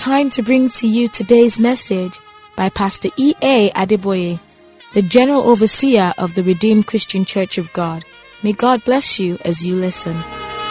time to bring to you today's message by Pastor E.A. Adeboye, the General Overseer of the Redeemed Christian Church of God. May God bless you as you listen.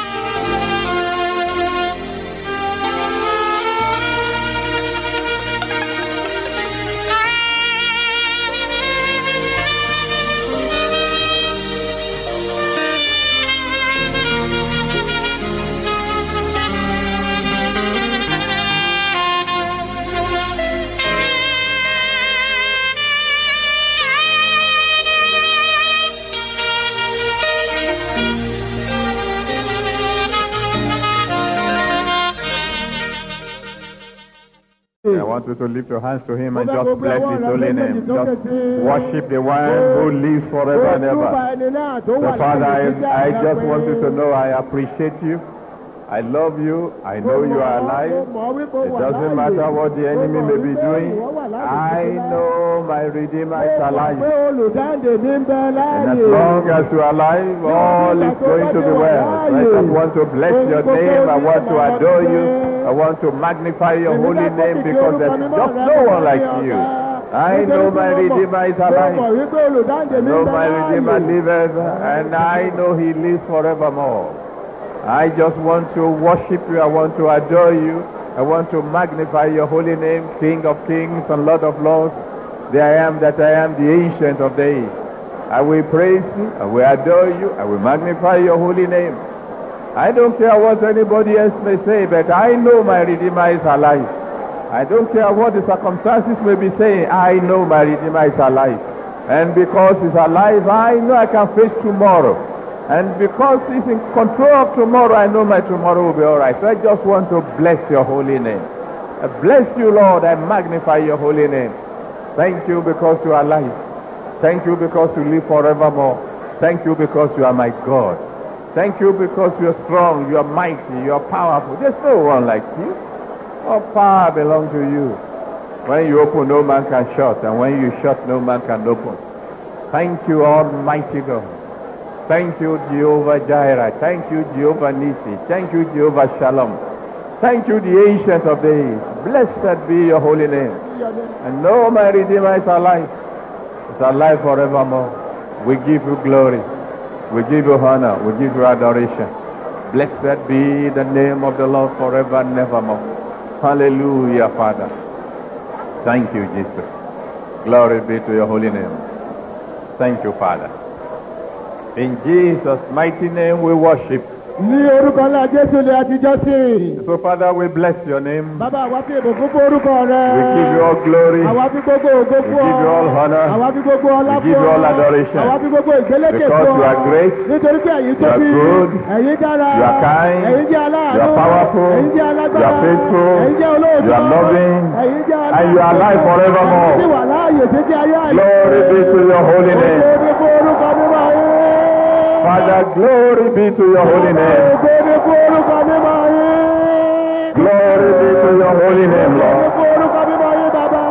I want you to lift your hands to him and Mo fẹ́ just gbogbo bless ọwọ́ his rẹ holy méjèèjì name. sókè Just sí i. worship the one who lives forever and Ojúbà ever. ẹni náà tó wà So Father, láyé títí I, I àgbà just pé- want you to know I appreciate you. I love you. I know you are alive. It doesn't matter what the enemy may be doing. I know my Redeemer is alive. pé olùdáǹdè ní ń bẹ And as láàyè. long as you are alive, all is going to be well. So I just want to bless your name. I want to adore you. I want to magnify your holy name because there's just no one like you. I know my Redeemer is alive. Mo mọ̀ wípé olùdáǹdè I ní know ń bẹ my Redeemer láàyè. liveth, and I know he lives forevermore. I just want to worship you. I want to adore you. I want to magnify your holy name, King of kings and Lord of lords. The I am that I am, the ancient of days. I will praise you. I will adore you. I will magnify your holy name. I don't care what anybody else may say, but I know my Redeemer is alive. I don't care what the circumstances may be saying. I know my Redeemer is alive. And because he's alive, I know I can face tomorrow. And because he's in control of tomorrow, I know my tomorrow will be all right. So I just want to bless your holy name. I bless you, Lord. I magnify your holy name. Thank you because you are alive. Thank you because you live forevermore. Thank you because you are my God. Thank you because you are strong, you are mighty, you are powerful. There's no one like you. All power belongs to you. When you open, no man can shut, and when you shut, no man can open. Thank you, Almighty God. Thank you, Jehovah Jireh. Thank you, Jehovah Nisi. Thank you, Jehovah Shalom. Thank you, the Ancient of Days. Blessed be your holy name. And know my Redeemer is alive. Is alive forevermore. We give you glory. We give you honor. We give you adoration. Blessed be the name of the Lord forever and evermore. Hallelujah, Father. Thank you, Jesus. Glory be to your holy name. Thank you, Father. In Jesus' mighty name we worship. Ní orúkọ ńlá Jésù ni a ti jọ́ sí. So, Father, we bless your name. Bàbá àwa fi ìbùkún fún orúkọ rẹ. We give you all glory. Àwa fi gbogbo ògo We fún ọ. give you all honor. Àwa fi gbogbo ọlá We fún ọ. give you all adoration. Àwa fi gbogbo ìgbélékè Because fún ọ. you are great. Nítorí pé ẹ̀yin You are tóbi. good. Ẹ̀yin dára. You are kind. Ẹ̀yin jẹ́ aláàánú. You are powerful. Ẹ̀yin jẹ́ alágbára. You are faithful. Ẹ̀yin jẹ́ olóòtú. You are loving. Ẹ̀yin jẹ́ aláàánú. And you are alive forevermore. Ẹ̀yin sì wà láàyè títí ayé àyè. Glory be to your holy Ògo name. ni fún orúkọ mímọ́ yín. Father, glory be to your holy name. Ògo ni fún orúkọ mímọ́ yín. Glory be to your holy name, Ògo ni Lord. fún orúkọ mímọ́ yín bàbá.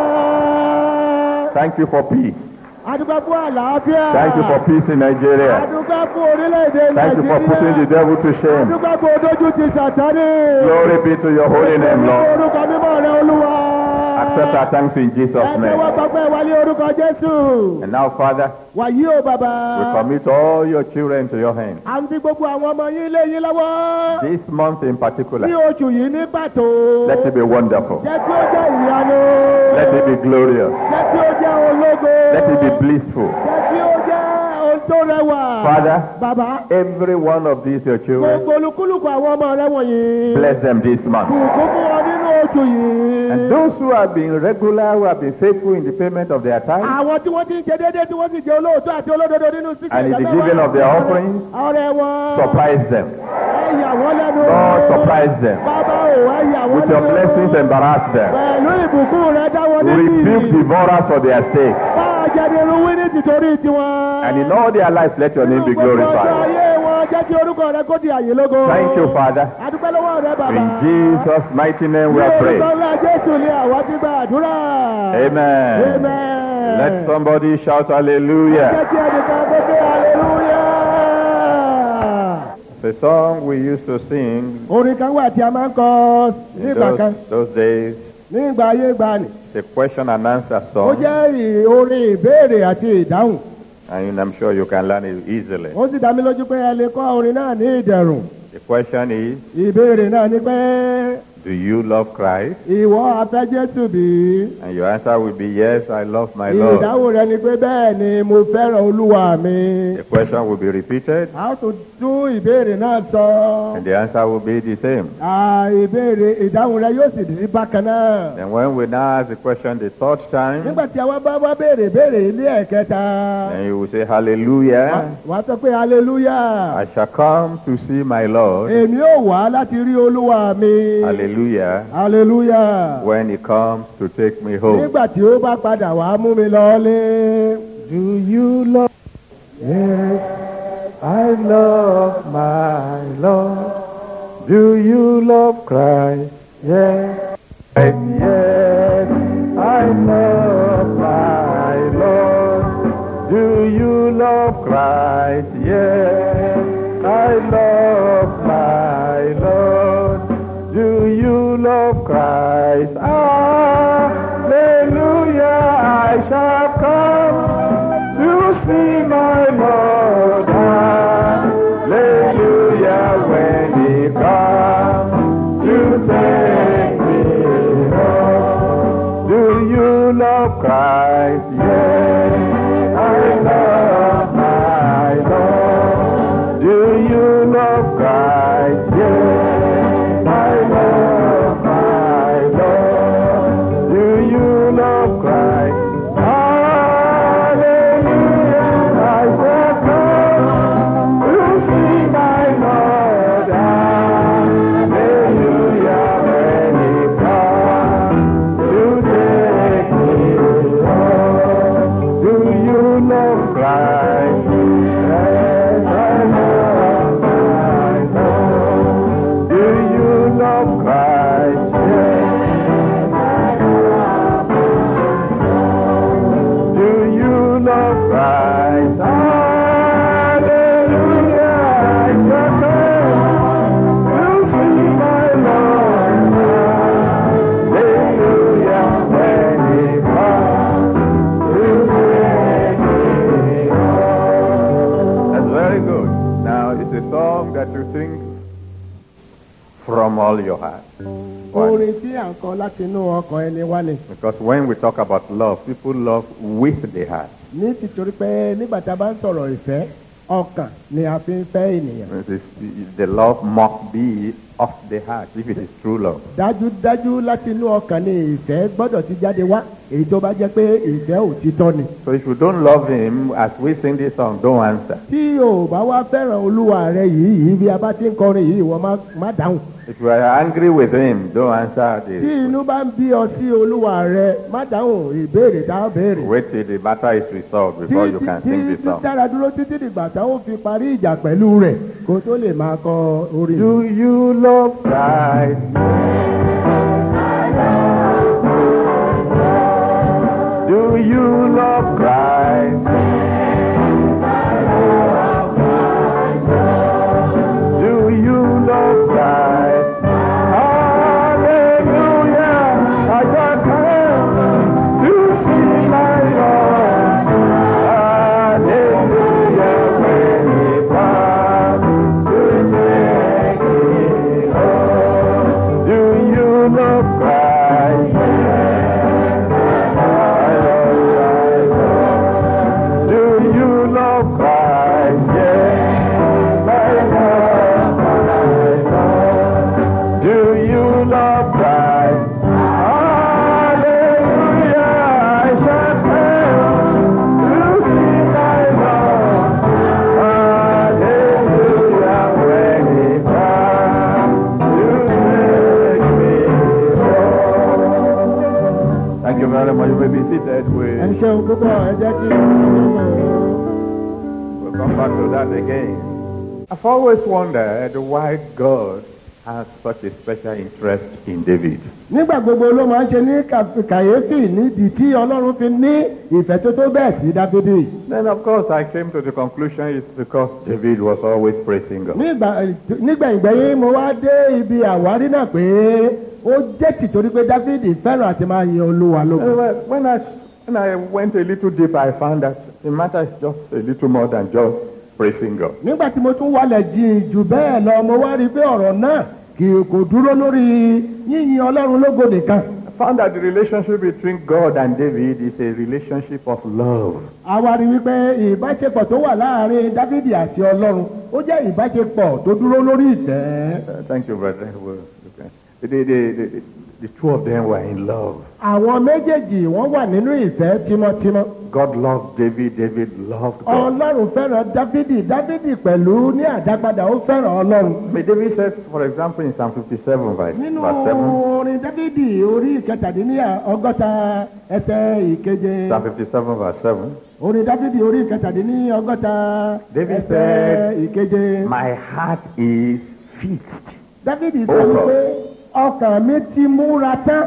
Thank you for peace. Adúgbò fún àlàáfíà. Thank you for peace in Nigeria. Adúgbò fún orílẹ̀-èdè Thank you for putting the devil to shame. Adúgbò fún odójú ti sàtánì. Glory be to your holy name, Ní Lord. orúkọ mímọ́ rẹ olúwa. Accept our thanks in Jesus' Ẹ tẹ́wọ́ name. gbọ́pẹ́ wálé orúkọ Jésù. And now, Father, Wàyí o bàbá. we commit all your children to your hands. À ń fi gbogbo àwọn ọmọ yín lé yín lọ́wọ́. This month in Ní particular, oṣù yìí ní pàtó. let it be wonderful. Jẹ́ kí ó jẹ́ ìyanu. Let it be glorious. Jẹ́ kí ó jẹ́ ológo. Let it be blissful. Jẹ́ kí ó jẹ́ ohun tó rẹwà. Father, Bàbá. every one of these your children, Gbogbo olúkúlùkù àwọn ọmọ rẹ wọ̀nyí. bless them this month. Bùkún fún wọn nínú oṣù yìí. And those who have been regular, who have been faithful in the payment of their tithe Àwọn tí wọ́n ti ń ṣe déédéé tí wọ́n sì jẹ́ olóòótọ́ àti olódodo nínú sísè and in the giving of their offerings, Ọrẹ wọn. surprise them. Ẹ yà wọ́n lẹ́nu. Lord, surprise them. Bàbá ò ẹ yà wọ́n With your lẹ́nu. blessings, embarrass them. Pẹ̀lú ìbùkún rẹ dá wọn Rebuke devourers for their sake. Bá a jẹ́ ní irúwé ní tìtorí tiwọn. And in all their lives, let your name be Nínú gbogbo ọjọ́ glorified. ayé wọn jẹ́ kí orúkọ rẹ kó di àyè lógo. Thank you, Father. Adúpẹ́ lọ́wọ́ rẹ bàbá. In Jesus' mighty name we Ní are orúkọ praying. ńlá Jésù ni àwa ti gba àdúrà. Amen. Amen. Let somebody shout hallelujah. Jẹ́ kí ẹnìkan kó dé hallelujah. The song we used to sing Orin kan wà tí a máa ń kọ in nígbà kan those, those days nígbà ayé gbani It's a question and answer ó song, jẹ́ ì- orin ìbéèrè àti ìdáhùn and I'm sure you can learn it easily. ó sì dá mi lójú pé ẹ lè kọ́ orin náà ní ìdẹ̀rùn The question is, ìbéèrè náà ni pé do you love Christ? ìwọ afẹ́ Jésù bí And your answer will be, yes, I love my Lord. ìdáhùn rẹ ni pé bẹ́ẹ̀ ni mo fẹ́ràn olúwa mi The question will be repeated, a ó tún tún ìbéèrè náà sọ and the answer will be the same. À, ìbéèrè ìdáhùn rẹ yóò sì di bákan náà. And when we now ask the question the third time, nígbà tí àwa bá wá béèrè béèrè ilé ẹ̀kẹta then you will say, Hallelujah. wà á sọ pé hallelujah I shall come to see my Lord. èmi ò wá láti rí olúwa mi Hallelujah. hallelujah When he comes to take me home. nígbà tí ó bá padà wá mú mi lọlé. Do you love? Yes, I love my Lord. Do you love Christ? Yes. Yes, I love my Lord. Do you love Christ? Yes, I love my Lord. Do you love Christ? Hallelujah, I shall come to see my Lord. Hallelujah, when he comes to take me home. Do you love Christ? Yes, I love my Lord. Do you love Christ? Yes, I love my Lord. Do you love Christ? Hallelujah, I shall come to see my Lord. Hallelujah, when he comes to take me home. Do you love Christ? Yes, I love my Lord. Do you love Christ? Yes. Do you love Christ? Hallelujah. I shall come to see my Lord. Hallelujah. When he comes to take me home. That's very good. Now, it's a song that you sing from all your heart. Why? orin tí à ń kọ láti inú ọkàn ẹni wá ni. Because when we talk about love, people love with the heart. ní títorí pé nígbà tá a bá ń sọ̀rọ̀ ìfẹ́ ọkàn ni a fi ń fẹ́ ènìyàn. It is- The love must be of the heart if it is true love. dájúdájú láti inú ọkàn ni ìfẹ́ gbọ́dọ̀ ti jáde wá èyí tó bá jẹ́ pé ìfẹ́ òtítọ́ ni. So if you don't love him, as we sing this song, don't answer. tí o bá wá fẹ́ràn olúwa rẹ yìí yìí bí a bá ti ń kọrin yìí wọ́n má- má dáhùn. If you are angry with him, don't answer tí this. inú bá ń bí ọ sí olúwa rẹ má dáhùn ìbéèrè tá a béèrè. Wait till the matter is resolved before you can sing tí this song. dára dúró títí dìgbà táwọn fi parí ìjà pẹ̀lú rẹ̀ kó tó lè máa kọ orin. Do you love Christ? Do you love Christ? Do you love Christ? Hallelujah! I got come to see my Lord. Hallelujah! When He comes to take me home. Do you love Christ? Do you love Christ? Yes, I love my Lord. Do you love Christ? Hallelujah! I shall come to see my Lord. Hallelujah! When He comes to take me home. Thank you very much. You may be seated. ẹ We ṣeun púpọ̀ ẹ jẹ́ kí. We'll come back to that again. I've always wondered why God has such a special interest in David. nígbà gbogbo ló máa ń ṣe ní kà- kàyéfì nídìí tí ọlọ́run fi ní ìfẹ́ tó tó bẹ́ẹ̀ sí dáfídì. Then, of course, I came to the conclusion it's because David was always praising God. nígbà nígbẹ̀yìngbẹ̀yìn mo wá dé ibi àwárí náà pé ó jẹ́ tìtorí pé dáfídì fẹ́ràn àti máa yin olúwa lógo. Uh, When I, when I went a little deeper, I found that the matter is just a little more than just praising God. nígbà tí mo tún wálẹ̀ jìn jù bẹ́ẹ̀ lọ mo wá rí i pé ọ̀rọ̀ náà kì í kò dúró lórí yíyin ọlọ́run lógo nìkan. I found that the relationship between God and David is a relationship of love. a wá rí i wípé ìbáṣepọ̀ tó wà láàrin dáfídì àti ọlọ́run ó jẹ́ ìbáṣepọ̀ tó dúró lórí ìtẹ́. Uh, thank you, brother. Well, okay. the, the, the, the, the two of them were in love. àwọn méjèèjì wọ́n wà nínú ìfẹ́ tímọ́tímọ́. God loved David, David loved God. ọlọ́run fẹ́ràn dáfídì dáfídì pẹ̀lú ní àdápadà ó fẹ́ràn ọlọ́run. But David says, for example, in Psalm 57, verse, nínú verse 7, orin dáfídì orí ìkẹtàdínní ọgọ́ta ẹsẹ̀ ìkeje Psalm 57, verse 7, orin dáfídì orí ìkẹtàdínní ọgọ́ta David ẹsẹ̀ said, ìkeje My heart is fixed. dáfídì sọ Oh, Lord. wípé ọkàn mi ti múra tán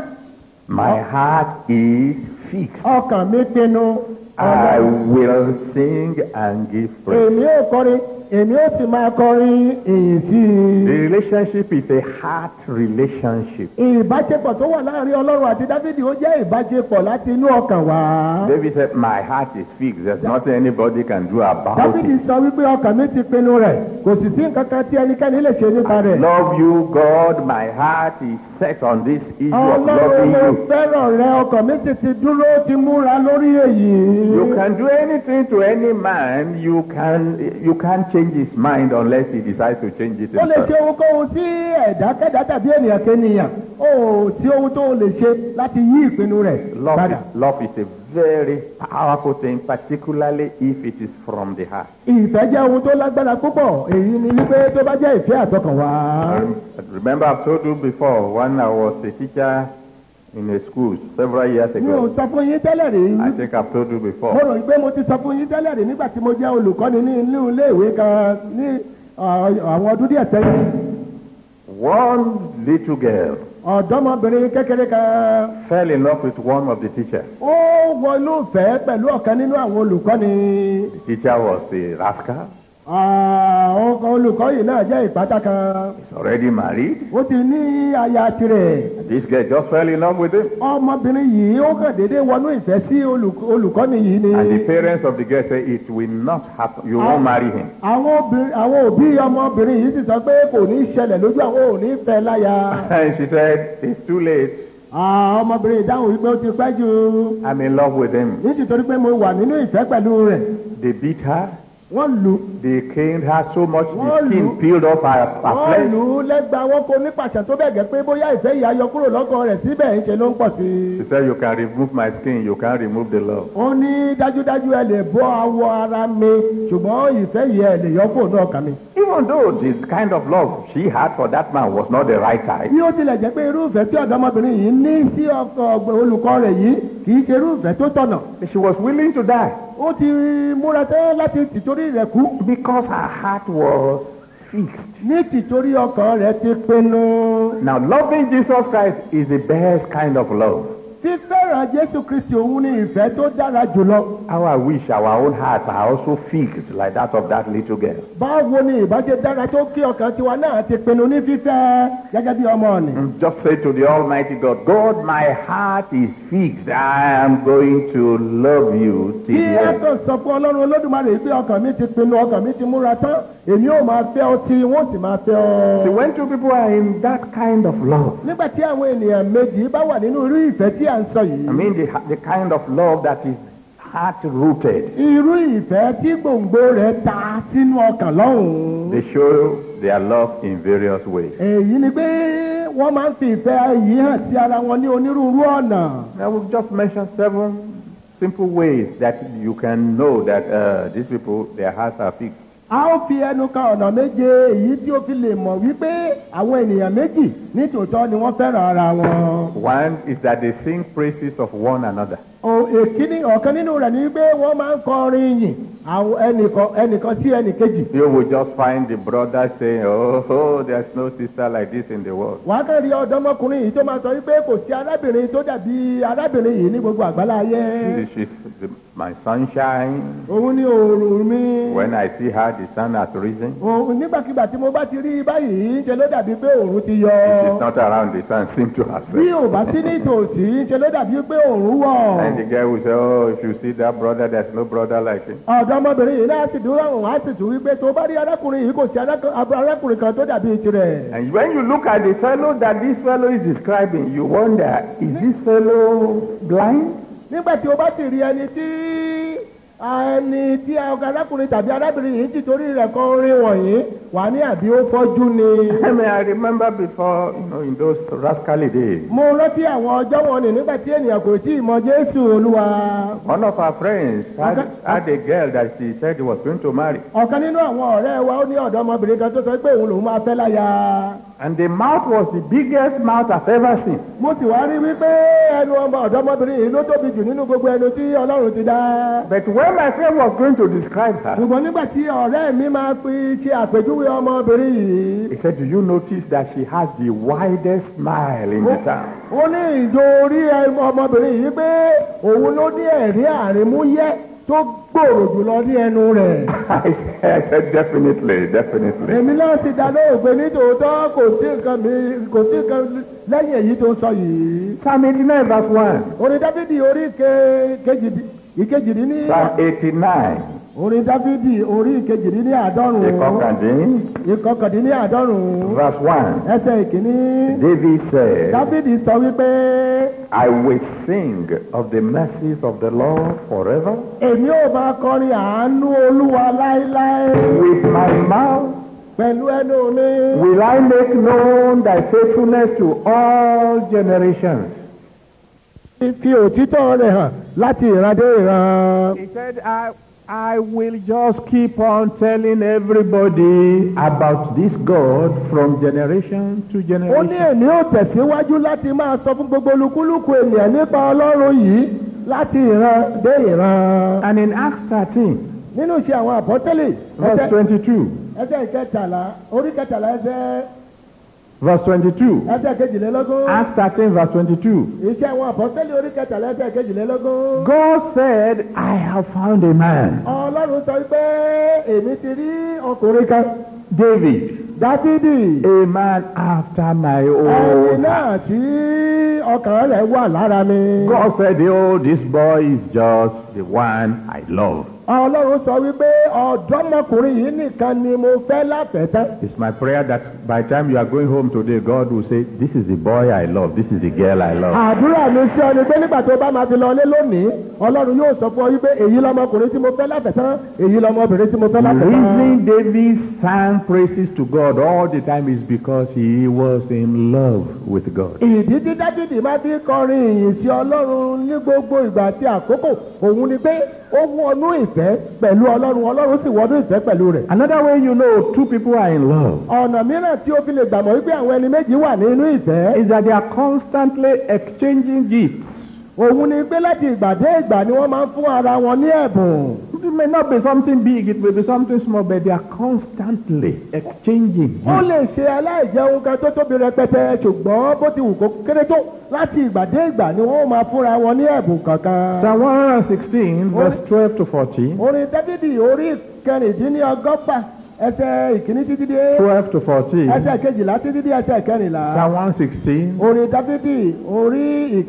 My heart is fixed. ọkàn mi pinnu I ọlọ́run will sing and give praise. èmi ò kọrin èmi ò sì máa kọrin èyí sí The i. relationship is a heart relationship. ìbáṣepọ̀ tó wà láàrin ọlọ́run àti dáfídì ó jẹ́ ìbáṣepọ̀ láti inú ọkàn wá. David said, My heart is fixed. There's nothing anybody can do about dáfídì it. sọ wípé ọkàn mi ti pinnu rẹ̀ kò sì sí nǹkan kan tí ẹnikẹ́ni lè ṣe nípa rẹ̀. Love you, God. My heart is set on this issue of ọlọ́run loving mo you. fẹ́ràn rẹ ọkàn mi sì ti dúró ti múra lórí èyí. You can do anything to any man. You can you can't change his mind unless he decides to change it ó lè ṣe himself. ohunkóhun tí ẹ̀dákẹ́dá tàbí ènìyàn kéèyàn ó sí ohun tó lè ṣe láti yí ìpinnu rẹ̀ Love padà. is, love is a very powerful thing, particularly if it is from the heart. ìfẹ́ jẹ́ ohun tó lágbára púpọ̀ èyí ni wípé tó bá jẹ́ ìfẹ́ àtọkàn wá. Um, remember, I've told you before when I was a teacher in a school several years mi ò ago. sọ fún yín tẹ́lẹ̀ rí. I think I've told you mo before. rò pé mo ti sọ fún yín tẹ́lẹ̀ rí nígbà tí mo jẹ́ olùkọ́ni ní inú iléèwé kan ní ọ̀, àwọn ọdún díẹ̀ sẹ́yìn. One little girl ọ̀dọ́mọbìnrin kékeré kan fell in love with one of the teachers. ó wọnú ìfẹ́ pẹ̀lú ọ̀kan nínú àwọn olùkọ́ni. The teacher was a rascal. àwọn olùkọ́ yìí náà jẹ́ ìpátá kan. He's already married. ó ti ní aya tirẹ̀. This girl just fell in love with him. ọmọbìnrin yìí ó kàn déédéé wọnú ìfẹ́ sí olùk- olùkọ́ni yìí ni. And the parents of the girl say it will not happen. You won't marry him. àwọn obìnrin- àwọn òbí ọmọbìnrin yìí sì sọ pé kò ní í ṣẹlẹ̀ lójú àwọn ò ní fẹ́ láya. And she said, it's too late. Ah, ọmọbìnrin ìdáhùn wípé ó ti pẹ́ jù I'm in love with him. nítorí pé mo wà nínú ìfẹ́ pẹ̀lú rẹ̀ They beat her. wọ́n lù They caned her so much the Wọ́n skin lù- peeled off her, her wọ́n flesh. lù ú lẹ́gbàá wọn kó nípasẹ̀ tó bẹ̀ gẹ́ pé bóyá ìfẹ́ yìí ayọ kúrò lọ́kàn rẹ̀ síbẹ̀ ń ṣe ló ń pọ̀ sí i. She said, you can remove my skin, you can't remove the love. ó ní dájúdájú ẹ lè bọ́ awọ ara mi ṣùgbọ́n ìfẹ́ yìí ẹ lè yọ kúrò náà kàn mí. Even though this kind of love she had for that man was not the right type. bí ó tilẹ̀ jẹ́ pé irúfẹ́ tí ọ̀dọ́mọbìnrin yìí ní sí ọkọ ọgbẹ́ olùkọ́ rẹ̀ yìí kì í ṣe irúfẹ́ tó tọ̀nà. She was willing to die ó ti múra tẹ́ láti tìtorí rẹ̀ kú because her heart was fixed. ní tìtorí ọkàn rẹ̀ ti pinnu. Now, loving Jesus Christ is the best kind of love. fífẹ́ràn jésù kristi òun ni ìfẹ́ tó dára jùlọ. How I wish our own hearts are also fixed like that of that little girl. báwo ni ìbáṣe dára tó kí ọkàn tiwa náà ti pinnu ní fífẹ́ gẹ́gẹ́ bí ọmọ ọ̀nì. Just say to the Almighty God, God, my heart is fixed. I am going to love you till kí the ẹ end. tó sọ fún ọlọ́run olódùmarè pé ọkàn mi ti pinnu ọkàn mi ti múra tán èmi ò máa fẹ́ ọ tí wọ́n sì máa fẹ́ See, ọ. when two people are in that kind of love, nígbà tí àwọn ènìyàn méjì bá wà nínú irú ìfẹ́ tí à ń sọ yìí. I mean the, the kind of love that is heart rooted, irú ìfẹ́ tí gbòǹgbò rẹ̀ ta sínú ọkàn lọ́hùn-ún. they show their love in various ways. èyí ni pé wọ́n máa ń fi ìfẹ́ yìí hàn sí ara wọn ní onírúurú ọ̀nà. I will just mention seven simple ways that you can know that uh, these people, their hearts are fixed. a ó fi ẹnu kan ọ̀nà méje èyí tí ó fi lè mọ̀ wípé àwọn ènìyàn méjì nítòótọ́ ni wọ́n fẹ́ràn ara wọn. One is that they sing praises of one another. Ò- èkíní ọ̀kan nínú rẹ̀ ni pé wọ́n máa ń kọrin yìn àwọn ẹnìkan ẹnìkan sí ẹnìkejì. You will just find the brother saying, oh, oh, there's no sister like this in the world. wàá kàn rí ọ̀dọ́mọkùnrin yìí tó máa sọ wípé kò sí arábìnrin tó dàbí arábìnrin yìí ní gbogbo àgbálá ayé. This is the, my sunshine. òun ni òòrùn mi. When I see her, the sun has risen. òun nígbàkigbà tí mo bá ti rí i báyìí ṣe ló dàbí pé òòrùn ti yọ. It is not around the sun, seem to have bí set. ò bá sí ní tòsí ṣe ló dàbí pé òòrùn wọ̀. And the girl will say, oh, if you see that brother, there's no brother like him. ọ̀dọ́mọbìnrin yìí náà sì dúró òun á sì tún wípé tó bá rí arákùnrin yìí kò sí arákùnrin arákùnrin kan tó dàbí tirẹ̀. And when you look at the fellow that this fellow is describing, you wonder, is this fellow blind? nígbà tí o bá sì rí ẹni tí ẹni tí arákùnrin tàbí arábìnrin yìí ti torí rẹ̀ kan orin wọ̀nyí wà ní àbí ó fọ́jú ni. I mean, I remember before, you know, in those rascally days, mo rántí àwọn ọjọ́ wọn ni nígbà tí ènìyàn kò tí ì mọ jésù olúwa. one of our friends had, Okay. had a girl that she said he was going to marry. ọ̀kan nínú àwọn ọ̀rẹ́ wa ó ní ọ̀dọ́mọbìnrin kan tó sọ pé òun lòun máa fẹ́ láya. And the mouth was the biggest mouth I've ever seen. mo sì wá rí wípé ẹnu ọmọ ọ̀dọ́mọbìnrin yìí ló tóbi jù nínú gbogbo ẹnu tí ọlọ́run ti dá. But when my friend was going to describe her, ṣùgbọ́n nígbà tí ọ̀rẹ́ mi máa fi ṣe àpèjúwe ọmọbìnrin yìí. he said, Do you notice that she has the widest smile in the town? ó ní ìjọ orí ẹ- ọmọbìnrin yìí pé òun ló ní ẹ̀rí àrímúyẹ́ tó gbòòrò jùlọ ní ẹnu rẹ̀. I said, I said, Definitely, definitely. èmi náà ti dá lóhùn pé nítòótọ́ kò sí nǹkan mi kò sí nǹkan lẹ́yìn èyí tó sọ yìí. Psalm 89, verse 1. orin dáfídì orí ke- kejì- ìkejìdínní Psalm 89, orin dáfídì orí ìkejìdínní àádọ́rùn ìkọkàndín, ìkọkàndínní àádọ́rùn verse 1. ẹsẹ̀ ìkíní David said, dáfídì sọ wípé I will sing of the mercies of the Lord forever. èmi ò máa kọrin àánú olúwa láéláé With my mouth pẹ̀lú ẹnu mi. will I make known thy faithfulness to all generations. fi òtítọ́ rẹ̀ hàn láti ìran dé ìran. He said, I, I will just keep on telling everybody about this God from generation to ó ní generation. èmi ò tẹ̀síwájú láti máa sọ fún gbogbo olúkúlùkù ènìyàn nípa ọlọ́run yìí láti ìran dé ìran. And in Acts 13, nínú iṣẹ́ àwọn àpọ́tẹ́lẹ̀ verse 22, ẹsẹ̀ ìkẹtàlá orí kẹtàlá ẹsẹ̀ verse 22, ẹsẹ̀ kejìlélógún. Acts 13, verse 22, iṣẹ́ àwọn àpọ́tẹ́lẹ̀ orí kẹtàlá ẹsẹ̀ kejìlélógún. God said, I have found a man, ọlọ́run sọ pé èmi ti rí ọkùnrin kan David, dáfídì a man after my ẹni own heart. náà tí ọkàn rẹ̀ wà lára mi. God said, oh, this boy is just the one I love. ọlọ́run sọ wípé ọ̀dọ́mọkùnrin yìí nìkan ni mo fẹ́ láfẹ̀ẹ́tán. It's my prayer that by the time you are going home today, God will say, this is the boy I love, this is the girl I love. àdúrà mi sí ọ ni pé nígbà tó bá máa fi lọlé lónìí ọlọ́run yóò sọ fún ọ wípé èyí lọmọkùnrin tí mo fẹ́ láfẹ̀ẹ́tán èyí lọmọbìnrin tí mo fẹ́ The láfẹ̀ẹ́tán. reason David sang praises to God all the time is because he was in love with God. ìdí tí dábìdì máa fi kọrin ìyìn sí ọlọ́run ní gbogbo ìgbà àti àkókò òun ni pé ó wọnú ìfẹ́ pẹ̀lú ọlọ́run ọlọ́run sì wọnú ìfẹ́ pẹ̀lú rẹ̀. Another way you know two people are in love ọ̀nà mìíràn tí ó fi lè gbàmọ̀ wípé àwọn ẹni méjì wà nínú ìfẹ́ is that they are constantly exchanging gifts. òun ni pé láti ìgbà dé ìgbà ni wọ́n máa ń fún ara wọn ní ẹ̀bùn. It may not be something big, it may be something small, but they are constantly exchanging ó gifts. lè ṣe aláìjẹun kan tó tóbi rẹpẹtẹ ṣùgbọ́n bó ti wù kó kéré tó láti ìgbà dé ìgbà ni wọ́n máa fúnra wọn ní ẹ̀bùn kankan. Psalm 116, verse 12 to 14. orin dávidi orí kẹrìndínlọ́gọ́fà ẹsẹ̀ ìkíní títí dé 12 to 14. ẹsẹ̀ kejìlá títí dé ẹsẹ̀ kẹrìnlá. Psalm 116, orin dávidi orí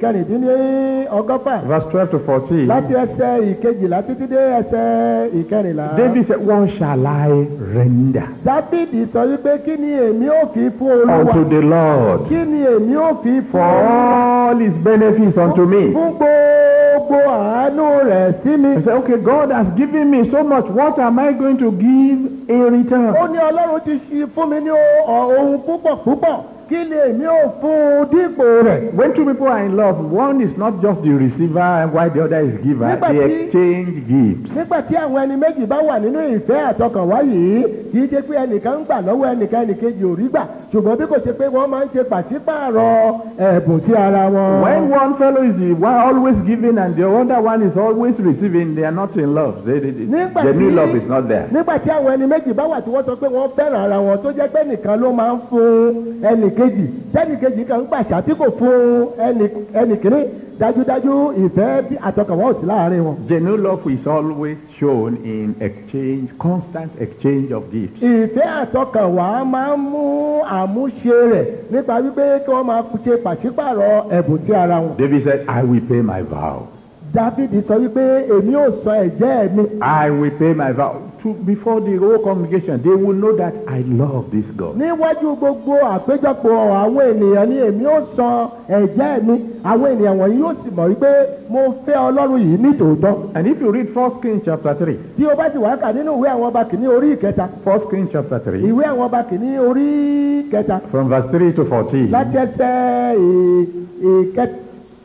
ìkẹrìndínlọ́gọ́fà verse 12 to 14. láti ẹsẹ̀ ìkejìlá títí dé ẹsẹ̀ ìkẹrìnlá. David said, What shall I render dávidi sọ wípé kí ni èmi ò fi fún olúwa unto the Lord kí ni èmi ò fi for fún all his benefits unto me? fún gbogbo àánú rẹ̀ sí mi. I said, Okay, God has given me so much. What am I going to give in return? ó ní ọlọ́run ti ṣe fún mi ní o- ọ- ohun púpọ̀ púpọ̀ kí ni èmi ò fún un dípò rẹ̀. When two people are in love, one is not just the receiver and while the other is giver. Nígbà They tí- exchange gifts. nígbà tí àwọn ẹni méjì bá wà nínú ìfẹ́ àtọkànwá yìí kì í ṣe pé ẹnìkan ń gbà lọ́wọ́ ẹnìkan ẹnìkejì ò rí gbà ṣùgbọ́n bí kò ṣe pé wọ́n máa ń ṣe pàṣípààrọ̀ ẹ̀bùn sí ara wọn. When one fellow is the one always giving and the other one is always receiving, they are not in love. They, they, they, Nígbà the new tí- love is not there. nígbà tí àwọn ẹni méjì bá wà tí wọ́n sọ pé wọ́n fẹ́ràn ara wọn tó jẹ́ pé nìkan ló máa ń fún ẹnì kejì tẹ́nì kejì kan ń gbàṣà tí kò fún ẹnì ẹnì kìíní dájúdájú ìfẹ́ bí àtọkànwá ò sí láàárín wọn. The new love is always shown in exchange, constant exchange of gifts. ìfẹ́ àtọkànwá máa ń mú àmúṣe rẹ̀ nípa wípé kí wọ́n máa ṣe pàṣípààrọ̀ ẹ̀bùn sí ara wọn. David said, I will pay my vow. dávidi sọ wípé èmi ò sọ ẹ̀jẹ́ mi I will pay my vow. To, before the whole congregation, they will know that I love this God. níwájú gbogbo àpéjọpọ̀ àwọn ènìyàn ni èmi ò sọ ẹ̀jẹ́ mi àwọn ènìyàn wọ̀nyí yóò sì mọ̀ wípé mo fẹ́ ọlọ́run yìí ní tòótọ́. And if you read 1 Kings chapter 3, tí o bá ti wá kà nínú ìwé àwọn ọba kìíní orí ìkẹta 1 Kings chapter 3, ìwé àwọn ọba kìíní orí ìkẹta from verse 3 to 14, láti ẹsẹ̀ ì- ìkẹ-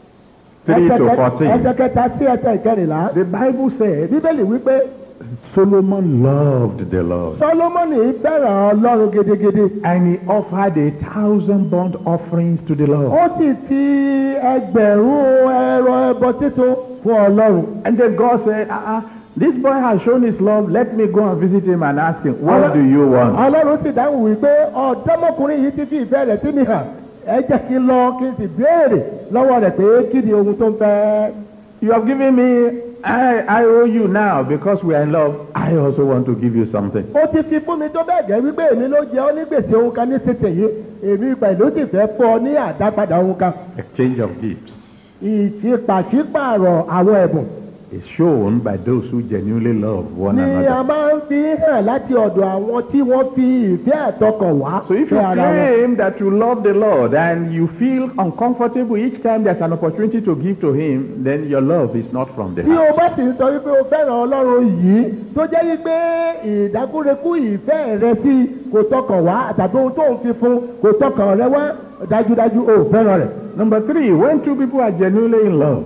3 to ẹsẹ̀ kẹ- 14, ẹsẹ̀ kẹta sí ẹsẹ̀ ìkẹrìnlá the Bible said bíbélì wípé Solomon loved the Lord. sọlọmọnì fẹ́ràn ọlọ́run gidigidi And he offered a thousand burnt offerings to the Lord. ó sì fi ẹgbẹ̀rún ẹrọ ẹbọ títun fún ọlọ́run. And then God said, uh-uh, this boy has shown his love. Let me go and visit him and ask him, what do you want? ọlọ́run sì dáhùn wípé ọ̀dọ́mọkùnrin yìí ti fi ìfẹ́ rẹ̀ sí mi hàn ẹ jẹ́ kí n lọ kí n sì béèrè lọ́wọ́ rẹ̀ pé kí ni ohun tó ń fẹ́. You have given me, I, I owe you now because we are in love. I also want to give you something. ó ti fi fún mi tó bẹ́ẹ̀ gẹ́ wípé èmi ló jẹ́ ọ́ ní gbèsè ohun kan ní tètè yìí èmi pẹ̀lú sì fẹ́ fọ́ ọ ní àdápadà ohun kan. Exchange of gifts ìfipàṣípààrọ̀ àwọn ẹ̀bùn is shown by those who genuinely love one ni a another. máa ń fi hàn láti ọ̀dọ̀ àwọn tí wọ́n fi ìfẹ́ àtọkàn wá So if you fẹ́ ara wọn. claim that you love the Lord and you feel uncomfortable each time there's an opportunity to give to Him, then your love is not from the bí heart. o bá sì ń sọ wípé o fẹ́ràn ọlọ́run yìí tó jẹ́ wípé ìdákúrekú ìfẹ́ rẹ sí kò tọkàn wá tàbí ohun tó ń fi fún kò tọkàn rẹ wá dájúdájú o ò fẹ́ràn rẹ̀. Number three, when two people are genuinely in love,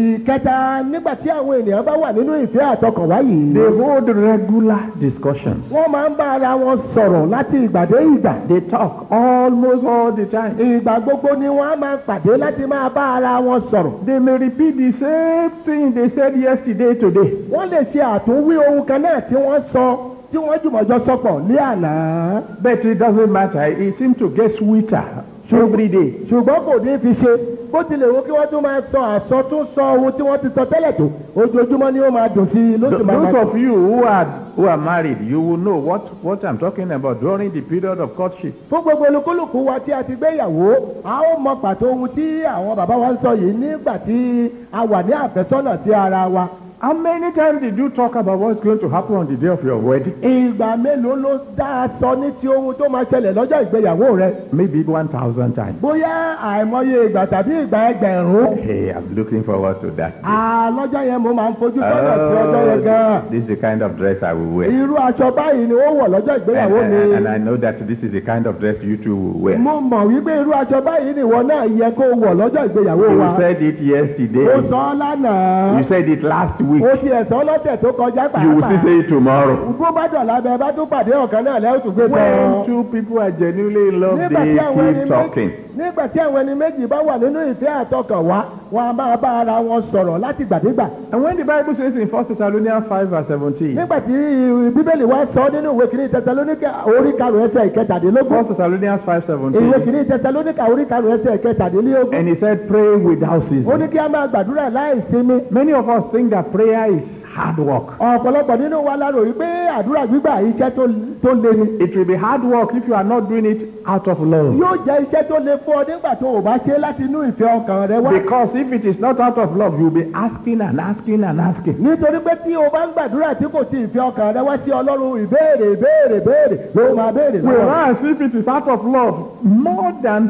ìkẹta nígbà tí àwọn ènìyàn bá wà nínú ìfẹ́ àtọkànwá yìí they hold regular discussions. wọ́n máa ń bá ara wọn sọ̀rọ̀ láti ìgbà dé ìgbà. They talk almost all the time. ìgbà gbogbo ni wọ́n á máa pàdé láti máa bá ara wọn sọ̀rọ̀. They may repeat the same thing they said yesterday today. wọ́n lè ṣe àtúnwí ohun kan náà tí wọ́n sọ tí wọ́n jùmọ̀jọ sọpọ̀ ní àná. But it doesn't matter. It seems to get sweeter every day. ṣùgbọ́n kò ní fi ṣe bó tilẹ̀ wo kí wọ́n tún máa sọ àsọtún sọ ohun tí wọ́n ti sọ tẹ́lẹ̀ tó ojoojúmọ́ ni ó máa dùn sí i ló sì Th- máa Those máa of you who are who are married, you will know what, what I'm talking about during the period of courtship. fún gbogbo olúkúlùkù wa tí a ti gbéyàwó a ó mọ pàtó ohun tí àwọn bàbá wa ń sọ yìí nígbà tí a wà ní àfẹ́sọ́nà sí ara wa. How many times did you talk about what's going to happen on the day of your wedding? ìgbà mélòó ló dá a sọ ní ti ohun tó máa ṣẹlẹ̀ lọ́jọ́ ìgbéyàwó rẹ. Maybe 1,000 times. bóyá àìmọye ìgbà tàbí ìgbà ẹgbẹ̀rún. Hey, I'm looking forward to that. a lọ́jọ́ yẹn mo máa ń fojú sọ́nà sí ọjọ́ yẹn gan-an. this is the kind of dress I will wear. irú aṣọ báyìí ni ó wọ̀ lọ́jọ́ And, ìgbéyàwó and- ni. and I know that this is the kind of dress you two will wear. mo mọ̀ wípé irú aṣọ báyìí ni ìwọ náà yẹ kó wọ̀ lọ́jọ́ ìgbéyàwó You wa. said it yesterday. ó sọ ọ́ lánàá. You said it last week. ó ti ẹ̀sọ́ lọ́tẹ̀ tó kọjá You will still pàápàá. say it tomorrow. bó bá dọ̀la bẹ bá tún pàdé ọ̀kan náà lẹ́yìn tó gbé When tán. two people are genuinely in love, nígbà they tí àwọn ẹni keep méjì talking. nígbà tí àwọn ẹni méjì bá wà nínú ìfẹ́ àtọkànwá wọn a máa bá ara wọn sọ̀rọ̀ láti gbàdégbà. And when the Bible says in 1 Thessalonians 5 verse 17, nígbà tí bíbélì wa sọ nínú ìwé kìíní tẹsalóníkà orí karùn ẹsẹ̀ ìkẹtàdínlógún 1 Thessalonians 5 ìwé 17, kìíní tẹsalóníkà orí karùn ẹsẹ̀ ìkẹtàdínlógún and he said, pray without ó ceasing. ní kí a máa gbàdúrà láì sinmi. Many of us think that prayer is hard work. ọ̀pọ̀lọpọ̀ nínú wa la rò wípé àdúrà gbígbà iṣẹ́ tó tó le ni. It will be hard work if you are not doing it out of love. yóò jẹ́ iṣẹ́ tó le fún ọ nígbà tó o bá ṣe láti inú ìfẹ́ ọkàn rẹ wá. Because if it is not out of love, you'll be asking and asking and asking. nítorí pé tí o bá ń gbàdúrà tí kò sí ìfẹ́ ọkàn rẹ wá sí ọlọ́run ìbéèrè ìbéèrè ìbéèrè ló máa béèrè lọ́wọ́. Whereas if it is out of love, more than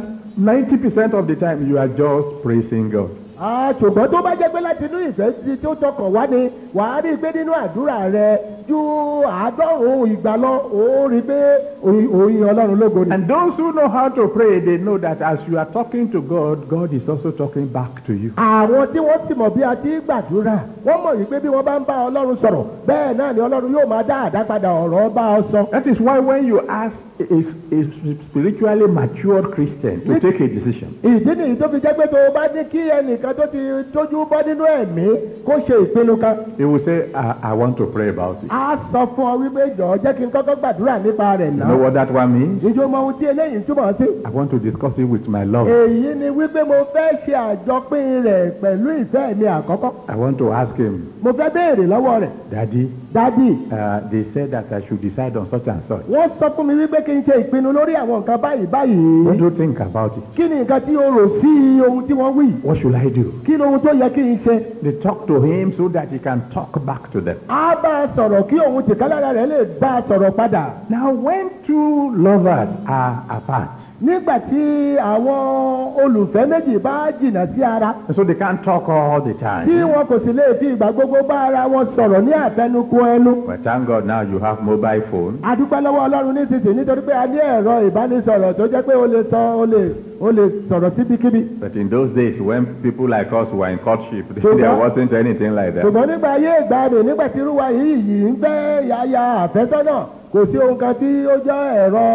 90% of the time you are just praising God. Ah, ṣùgbọ́n tó bá jẹ́ pé láti inú ìfẹ́ tí tó tọkàn wá ni wàá rí i pé nínú àdúrà rẹ ju àádọ́rùn-ún ìgbà lọ ó rí i pé òyìn òyìn ọlọ́run lógo ni. And those who know how to pray, they know that as you are talking to God, God is also talking back to you. àwọn tí wọ́n sì mọ̀ bí a ti ń gbàdúrà wọ́n mọ̀ wípé bí wọ́n bá ń bá ọlọ́run sọ̀rọ̀ bẹ́ẹ̀ náà ni ọlọ́run yóò máa dá àdápadà ọ̀rọ̀ bá ọ sọ. That is why when you ask is a spiritually matured Christian to Yes. take a decision. ìdí nìyí tó fi jẹ́ pé tó o bá ní kí ẹnìkan tó ti tójú bọ́ nínú ẹ̀mí kó ṣe ìpinnu kan He will say, I, I want to pray about it. á sọ fún ọ wípé jọ̀ọ́ jẹ́ kí n kọ́kọ́ gbàdúrà nípa rẹ̀ You náà know what that one means? ìjọ mọ ohun tí eléyìí túmọ̀ sí. I want to discuss it with my love. èyí ni wípé mo fẹ́ ṣe àjọpín rẹ̀ pẹ̀lú ìfẹ́ mi àkọ́kọ́ I want to ask him, mo fẹ́ béèrè lọ́wọ́ rẹ̀ Daddy, dádì uh, they said that I should decide on such and such. wọ́n sọ fún mi wípé kí n ṣe ìpinnu lórí àwọn nǹkan báyìí báyìí What do you think about it? kí ni nǹkan tí o rò sí ohun tí wọ́n wí What should I do? kí ni ohun tó yẹ kí n ṣe They talk to him so that he can talk back to them. á bá a sọ̀rọ̀ kí òun tìkálára rẹ̀ lè bá a sọ̀rọ̀ padà Now, when two lovers are apart, nígbà tí àwọn olùfẹ́ méjì bá jìnnà sí ara so they can't talk all the tí time. wọn kò sì lè fi ìgbà gbogbo bá ara wọn sọ̀rọ̀ ní àtẹnukù ẹnu But thank God now you have mobile phone. adúpẹ́ lọ́wọ́ ọlọ́run nísinsìnyí nítorí pé a ní ẹ̀rọ ìbánisọ̀rọ̀ tó jẹ́ pé o lè sọ o lè o lè sọ̀rọ̀ síbikíbi. But in those days, when people like us were in courtship, So there that- wasn't anything like that. ṣùgbọ́n nígbà ayé ìgbàanì nígbà tí irúwa yìí yìí ń fẹ́ yaya àfẹ́sọ́nà kò sí ohun kan tí ó jẹ́ ẹ̀rọ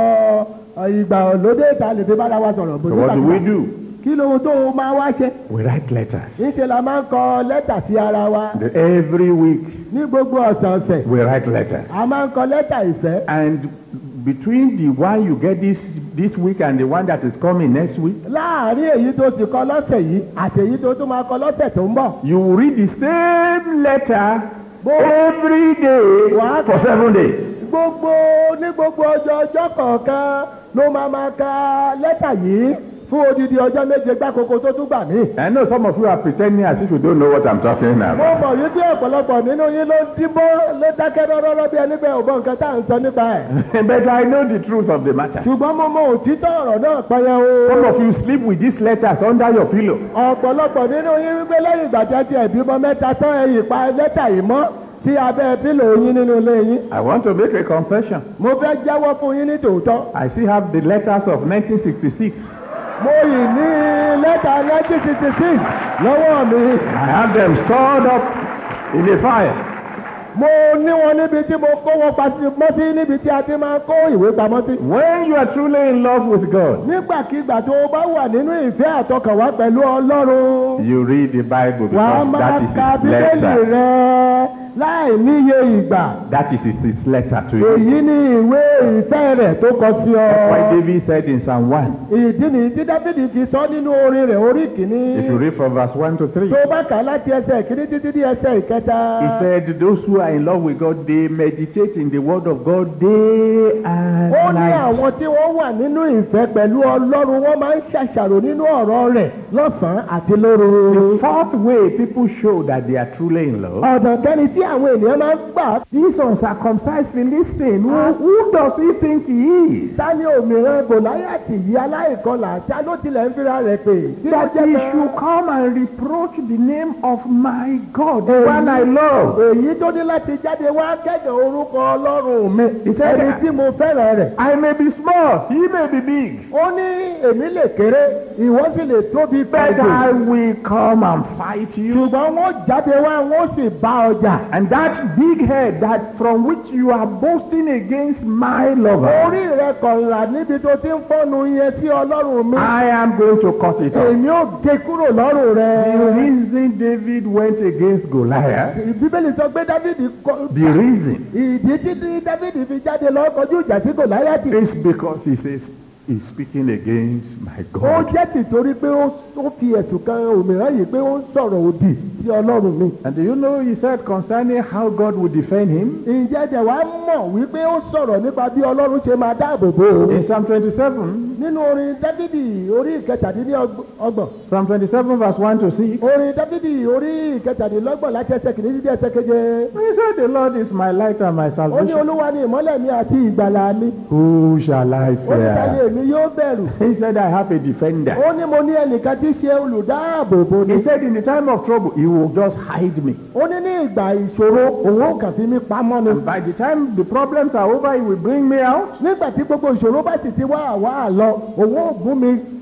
ìgbà lóde ìta lè fi bára wa sọ̀rọ̀ bó So ti what do gbàgbà. we do? kí lóhun tó o máa wá ṣe We write letters. níṣẹ́ la máa ń kọ lẹ́tà sí ara wa The- Every week, ní gbogbo ọ̀sọ̀ọ̀sẹ̀ we write letters. a máa ń kọ lẹ́tà ìfẹ́ And between the one you get this this week and the one that is coming next week, láàárín èyí tó ti kọ lọ́sẹ̀ yìí àti èyí tó tún máa kọ lọ́sẹ̀ tó ń bọ̀ you will read the same letter Bo- every day What? for seven days. gbogbo ní gbogbo ọjọ́ ọjọ́ kọ̀ọ̀kan ló máa máa ka lẹ́tà yìí fún odidi ọjọ́ méje gbákòókò tó tún gbà mí. I know some of you are pretending as if you don't know what I'm talking mo about. mọ̀ wípé ọ̀pọ̀lọpọ̀ nínú yín ló ń díbọ́ ló dákẹ́ rọ́rọ́rọ́ bí ẹni bẹ́ẹ̀ ò gbọ́ nǹkan tá à ń sọ nípa ẹ̀. but I know the truth of the matter. ṣùgbọ́n mo mọ òtítọ́ ọ̀rọ̀ náà pẹ́yẹ Some o. of you sleep with these letters under your pillow. ọ̀pọ̀lọpọ̀ nínú yín wípé lẹ́yìn ìgbà tí ẹ ti ẹ̀bímọ mẹ́ta tán ẹ̀yìn pa lẹ́tà yìí mọ́ sí abẹ́ pílò yín nínú ilé yín. I want to make a confession. mo fẹ́ jẹ́wọ́ fún yín ní tòótọ́. I still have the letters of 1966. mo yìí ní lẹ́tà 1966 lọ́wọ́ mi. I have them stored up in a file. mo ní wọn níbi tí mo kó wọn pamọ́ sí níbi tí a ti máa kó ìwé pamọ́ sí. When you are truly in love with God, nígbàkigbà tó o bá wà nínú ìfẹ́ àtọkànwá pẹ̀lú ọlọ́run you read the Bible wà á because máa that is ka his bíbélì letter. rẹ láì níye ìgbà. That is his his letter to you. èyí ni ìwé ìfẹ́ rẹ̀ tó kọ sí Why ọ. David said in Psalm 1, ìdí nìyí tí dáfídì fi sọ nínú orin rẹ̀ orí kìíní. if you read from verse 1 to 3, tó o bá kà á láti ẹsẹ̀ kìíní títí dé ẹsẹ̀ ìkẹta. he said, Those who are in love with God, they meditate in the word of God day and ó ní night. àwọn tí wọ́n wà nínú ìfẹ́ pẹ̀lú ọlọ́run wọ́n máa ń ṣàṣàrò nínú ọ̀rọ̀ rẹ̀ lọ́sàn-án àti lóru. The fourth way people show that they are truly in love ọ̀dọ̀ kẹ́ni tí àwọn ènìyàn máa ń gbà This uncircumcised Philistine, who, who does he think he is? sani òmìnira gòláyàtì yìí aláìkọlà tí a ló tilẹ̀ ń fira rẹ̀ pè. tí ó That jẹ́ he pé- should come and reproach the name of my God, the one I love. èyí tó ní láti jáde wá kẹ́gàn orúkọ ọlọ́run mi. He said- ẹni tí mo fẹ́ràn rẹ̀. I may be small, he may be big, ó ní èmi lè kéré ìwọ sì lè tóbi but I pẹ̀lú. will come and fight you. ṣùgbọ́n wọ́n jáde wá wọ́n sì bá ọjà. And that big head that from which you are boasting against my lover, orí rẹ kọ̀ọ̀là níbi tó ti ń fọ́nu yẹn sí ọlọ́run mi. I am going to cut it off. èmi ò gé kúrò lọ́rùn The rẹ. reason David went against Goliath, bíbélì sọ pé dávidi kọ. the reason ìdí títí dávidi fi jáde lọ kọjú ìjà sí gòláyàtì. is because he says he's speaking against my ó God. jẹ́ tìtorí pé ó ó fi ẹ̀sùn kan òmíràn yìí pé ó ń sọ̀rọ̀ òdì sí ọlọ́run mi. And do you know he said concerning how God would defend him? ǹjẹ́ ẹ̀jẹ̀ wa mọ̀ wípé ó sọ̀rọ̀ nípa bí ọlọ́run ṣe máa dáàbò bò ó. In Psalm 27, nínú orin dávidi orí ìkẹtàdínlọ́gbọ̀n Psalm 27 verse 1 to 6, orin dávidi orí ìkẹtàdínlọ́gbọ̀n láti ẹsẹ̀ kìíní dídí ẹsẹ̀ keje. he said, The Lord is my light and my ó ní salvation. olúwa ni ìmọ́lẹ̀ mi àti ìgbàlà mi. Who shall I ó ní táyé fear? mi yóò bẹ̀rù. He said, I have a defender. ó ní mo ní ẹnìkan tí í ṣe olùdáàbòbò ni. He said, In the time of trouble, he will just hide me. ó ní ní ìgbà ìṣòro òun ò kàn fi mí pamọ́ ni. And by the time the problems are over, he will bring me out. nígbà tí gbogbo ìṣòro bá sì ti wá àwa àlọ òun ò gún mi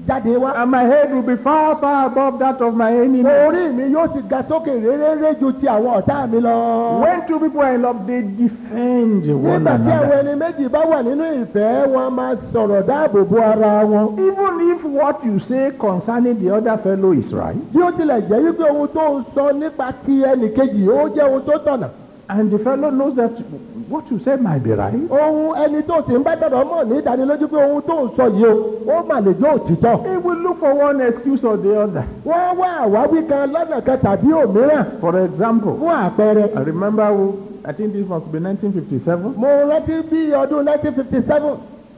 jáde wá. And my head will be far, far above that of my enemy. orí mi yóò sì ga sókè réréré ju ti àwọn ọ̀tá mi lọ. When two people are in love, they defend one nígbà tí àwọn another. ẹni méjì bá wà nínú ìfẹ́ wọn máa sọ̀rọ̀ dáàbò bo ara wọn. Even if what you say concerning the other fellow is right, bí ó tilẹ̀ jẹ́ wípé ohun tó ń sọ nípa ti ẹnì kejì ó jẹ́ ohun tó tọ̀nà. and the fellow knows that what you say might be right, ohun ẹni tó ti ń bá dọ̀dọ̀ mọ̀ ní ìdánilójú pé ohun tó ń sọ yìí o ó mà lè jẹ́ òtítọ́. he will look for one excuse or the other. wọ́n wá àwáwí kan lọ́nà kan tàbí òmíràn For example, fún àpẹẹrẹ. I remember, I think this must be 1957, mo rántí bí ọdún 1957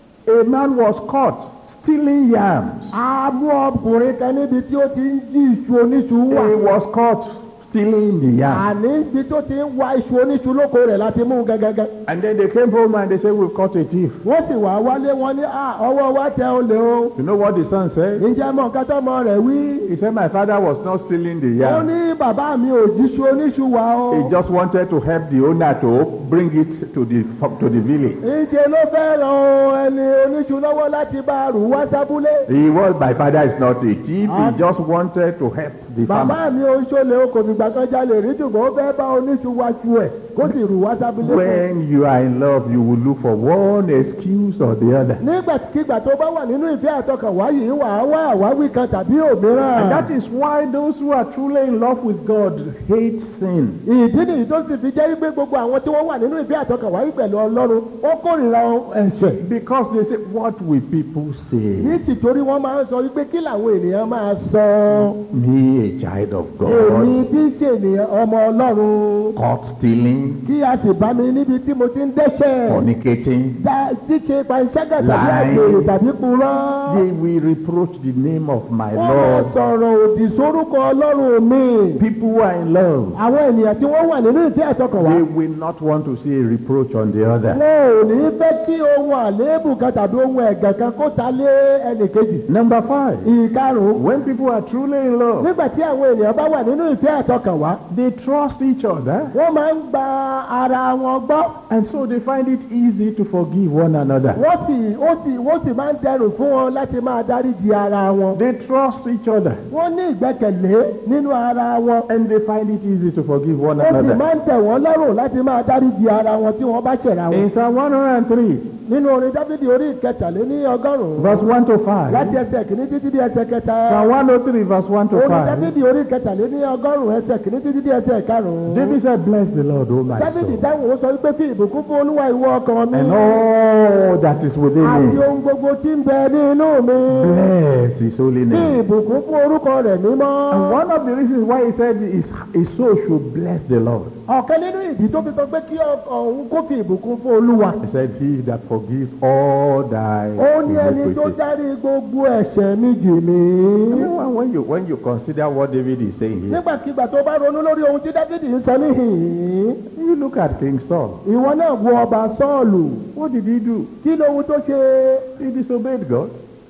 a man was caught stealing yams. a mú ọkùnrin kan níbi tí ó ti ń jí iṣu oníṣu wà. He was caught stealing the yams. àní ibi tó ti ń wá iṣu oníṣu lóko rẹ̀ láti mú un gẹ́gẹ́gẹ́. And then they came home and they said, We've caught a thief. wọ́n sì wá wálé wọn ní "Ah, ọwọ́ wa tẹ olè o. You know what the son said? ǹjẹ́ mọ̀ nǹkan tọ́mọ rẹ̀ wí. He said, My father was not stealing the ó yam. ní bàbá mi ò jíṣu oníṣu wà o. He just wanted to help the owner to bring it to the to the village. ìṣe ló fẹ́ ran ẹni oníṣu lọ́wọ́ láti bá a rù wá sábúlé. He was my father is not a thief. He just wanted to help the farmer. bàbá mi ò ń ṣọlẹ̀ o kò fìgbà kan jalè rí ṣùgbọ́n ó fẹ́ bá oníṣu wá ṣu ẹ̀ kó sì rù wá sábúlé fún un. When you are in love, you will look for one excuse or the other. nígbàkigbà tó bá wà nínú ìfẹ́ àtọkànwá yìí wà á wá àwáwí kan tàbí òmíràn. And that is why those who are truly in love with God hate sin. ìdí nìyí tó sì fi jẹ́ wípé gbogbo àwọn tí wọ́n wà nínú ìfẹ́ àtọkànwá yìí pẹ̀lú ọlọ́run wọ́n kórìíra ẹ̀ṣẹ̀. Because they say, What will people say? ní tìtorí wọ́n máa ń sọ wípé kí làwọn ènìyàn máa sọ. Me, a child of èmi God, tí í ṣe ènìyàn ọmọ ọlọ́run caught stealing, kí a sì bá mi níbi tí mo ti ń dẹ́ṣẹ̀. fornicating. dá ṣíṣe panṣágà tàbí Lying. àgbèrè tàbí purọ́. They will reproach the name of my wọ́n máa Lord. sọ̀rọ̀ òdì sórúkọ ọlọ́run mi. People who are in love, àwọn ènìyàn tí wọ́n wà nínú ìfẹ́ àtọkànwá. they will not want to see a reproach on the other. wọn ò ní fẹ́ kí ohun àléébù kan tàbí ohun ẹ̀gàn kan kó ta lé ẹnìkejì. Number five, ìkarùn-ún when people are truly in love, nígbà tí àwọn ènìyàn bá wà nínú ìfẹ́ àtọkànwá they trust each other, wọ́n máa ń gba ara wọn gbọ́ and so they find it easy to forgive one another. wọ́n sì ó sì wọ́n sì máa ń dẹrùn fún wọn láti máa dáríji ara wọn. They trust each other, wọ́n ní ìgbẹ́kẹ̀lé nínú ara wọn. and they find it easy to forgive one ó sì another. máa ń tẹ̀ wọ́n lọ́rùn láti máa dáríji ara wọn tí wọ́n bá ṣẹ̀ra wọn. In Psalm 103, nínú orin dábìdì orí ìkẹtàléní ọgọ́rùn-ún verse 1 to 5. láti ẹsẹ̀ kìíní títí di ẹsẹ̀ kẹta. Psalm 103, verse 1 to orin 5. dábìdì orí ìkẹtàléní ọgọ́rùn-ún ẹsẹ̀ kìíní títí di ẹsẹ̀ karùn-ún. David said, Bless the Lord, O my dábìdì soul, dáhùn ó sọ wípé fi ìbùkún fún olúwa ìwọ ọkàn mi. and all that is within àti me. ohun gbogbo tí ń bẹ ní inú mi. Bless his holy fi name. ìbùkún fún orúkọ rẹ̀ mímọ́. And one of the reasons why he said his, his soul should bless the Lord. ọ̀kan nínú ìdí tó fi sọ pé kí ọkàn òun kó fi ìbùkún fún olúwa. He said, He that forgives all thy ó ní ẹni tó iniquities. dárí gbogbo ẹ̀ṣẹ̀ mi jì mí. When when you, when you consider what David is saying here, nígbàkigbà tó bá ronú lórí ohun tí dáfídì ń sọ níhìn-ín you look at King Saul. ìwọ náà wo ọba sọ́ọ̀lù What did he do? kí lóhun tó ṣe He disobeyed God.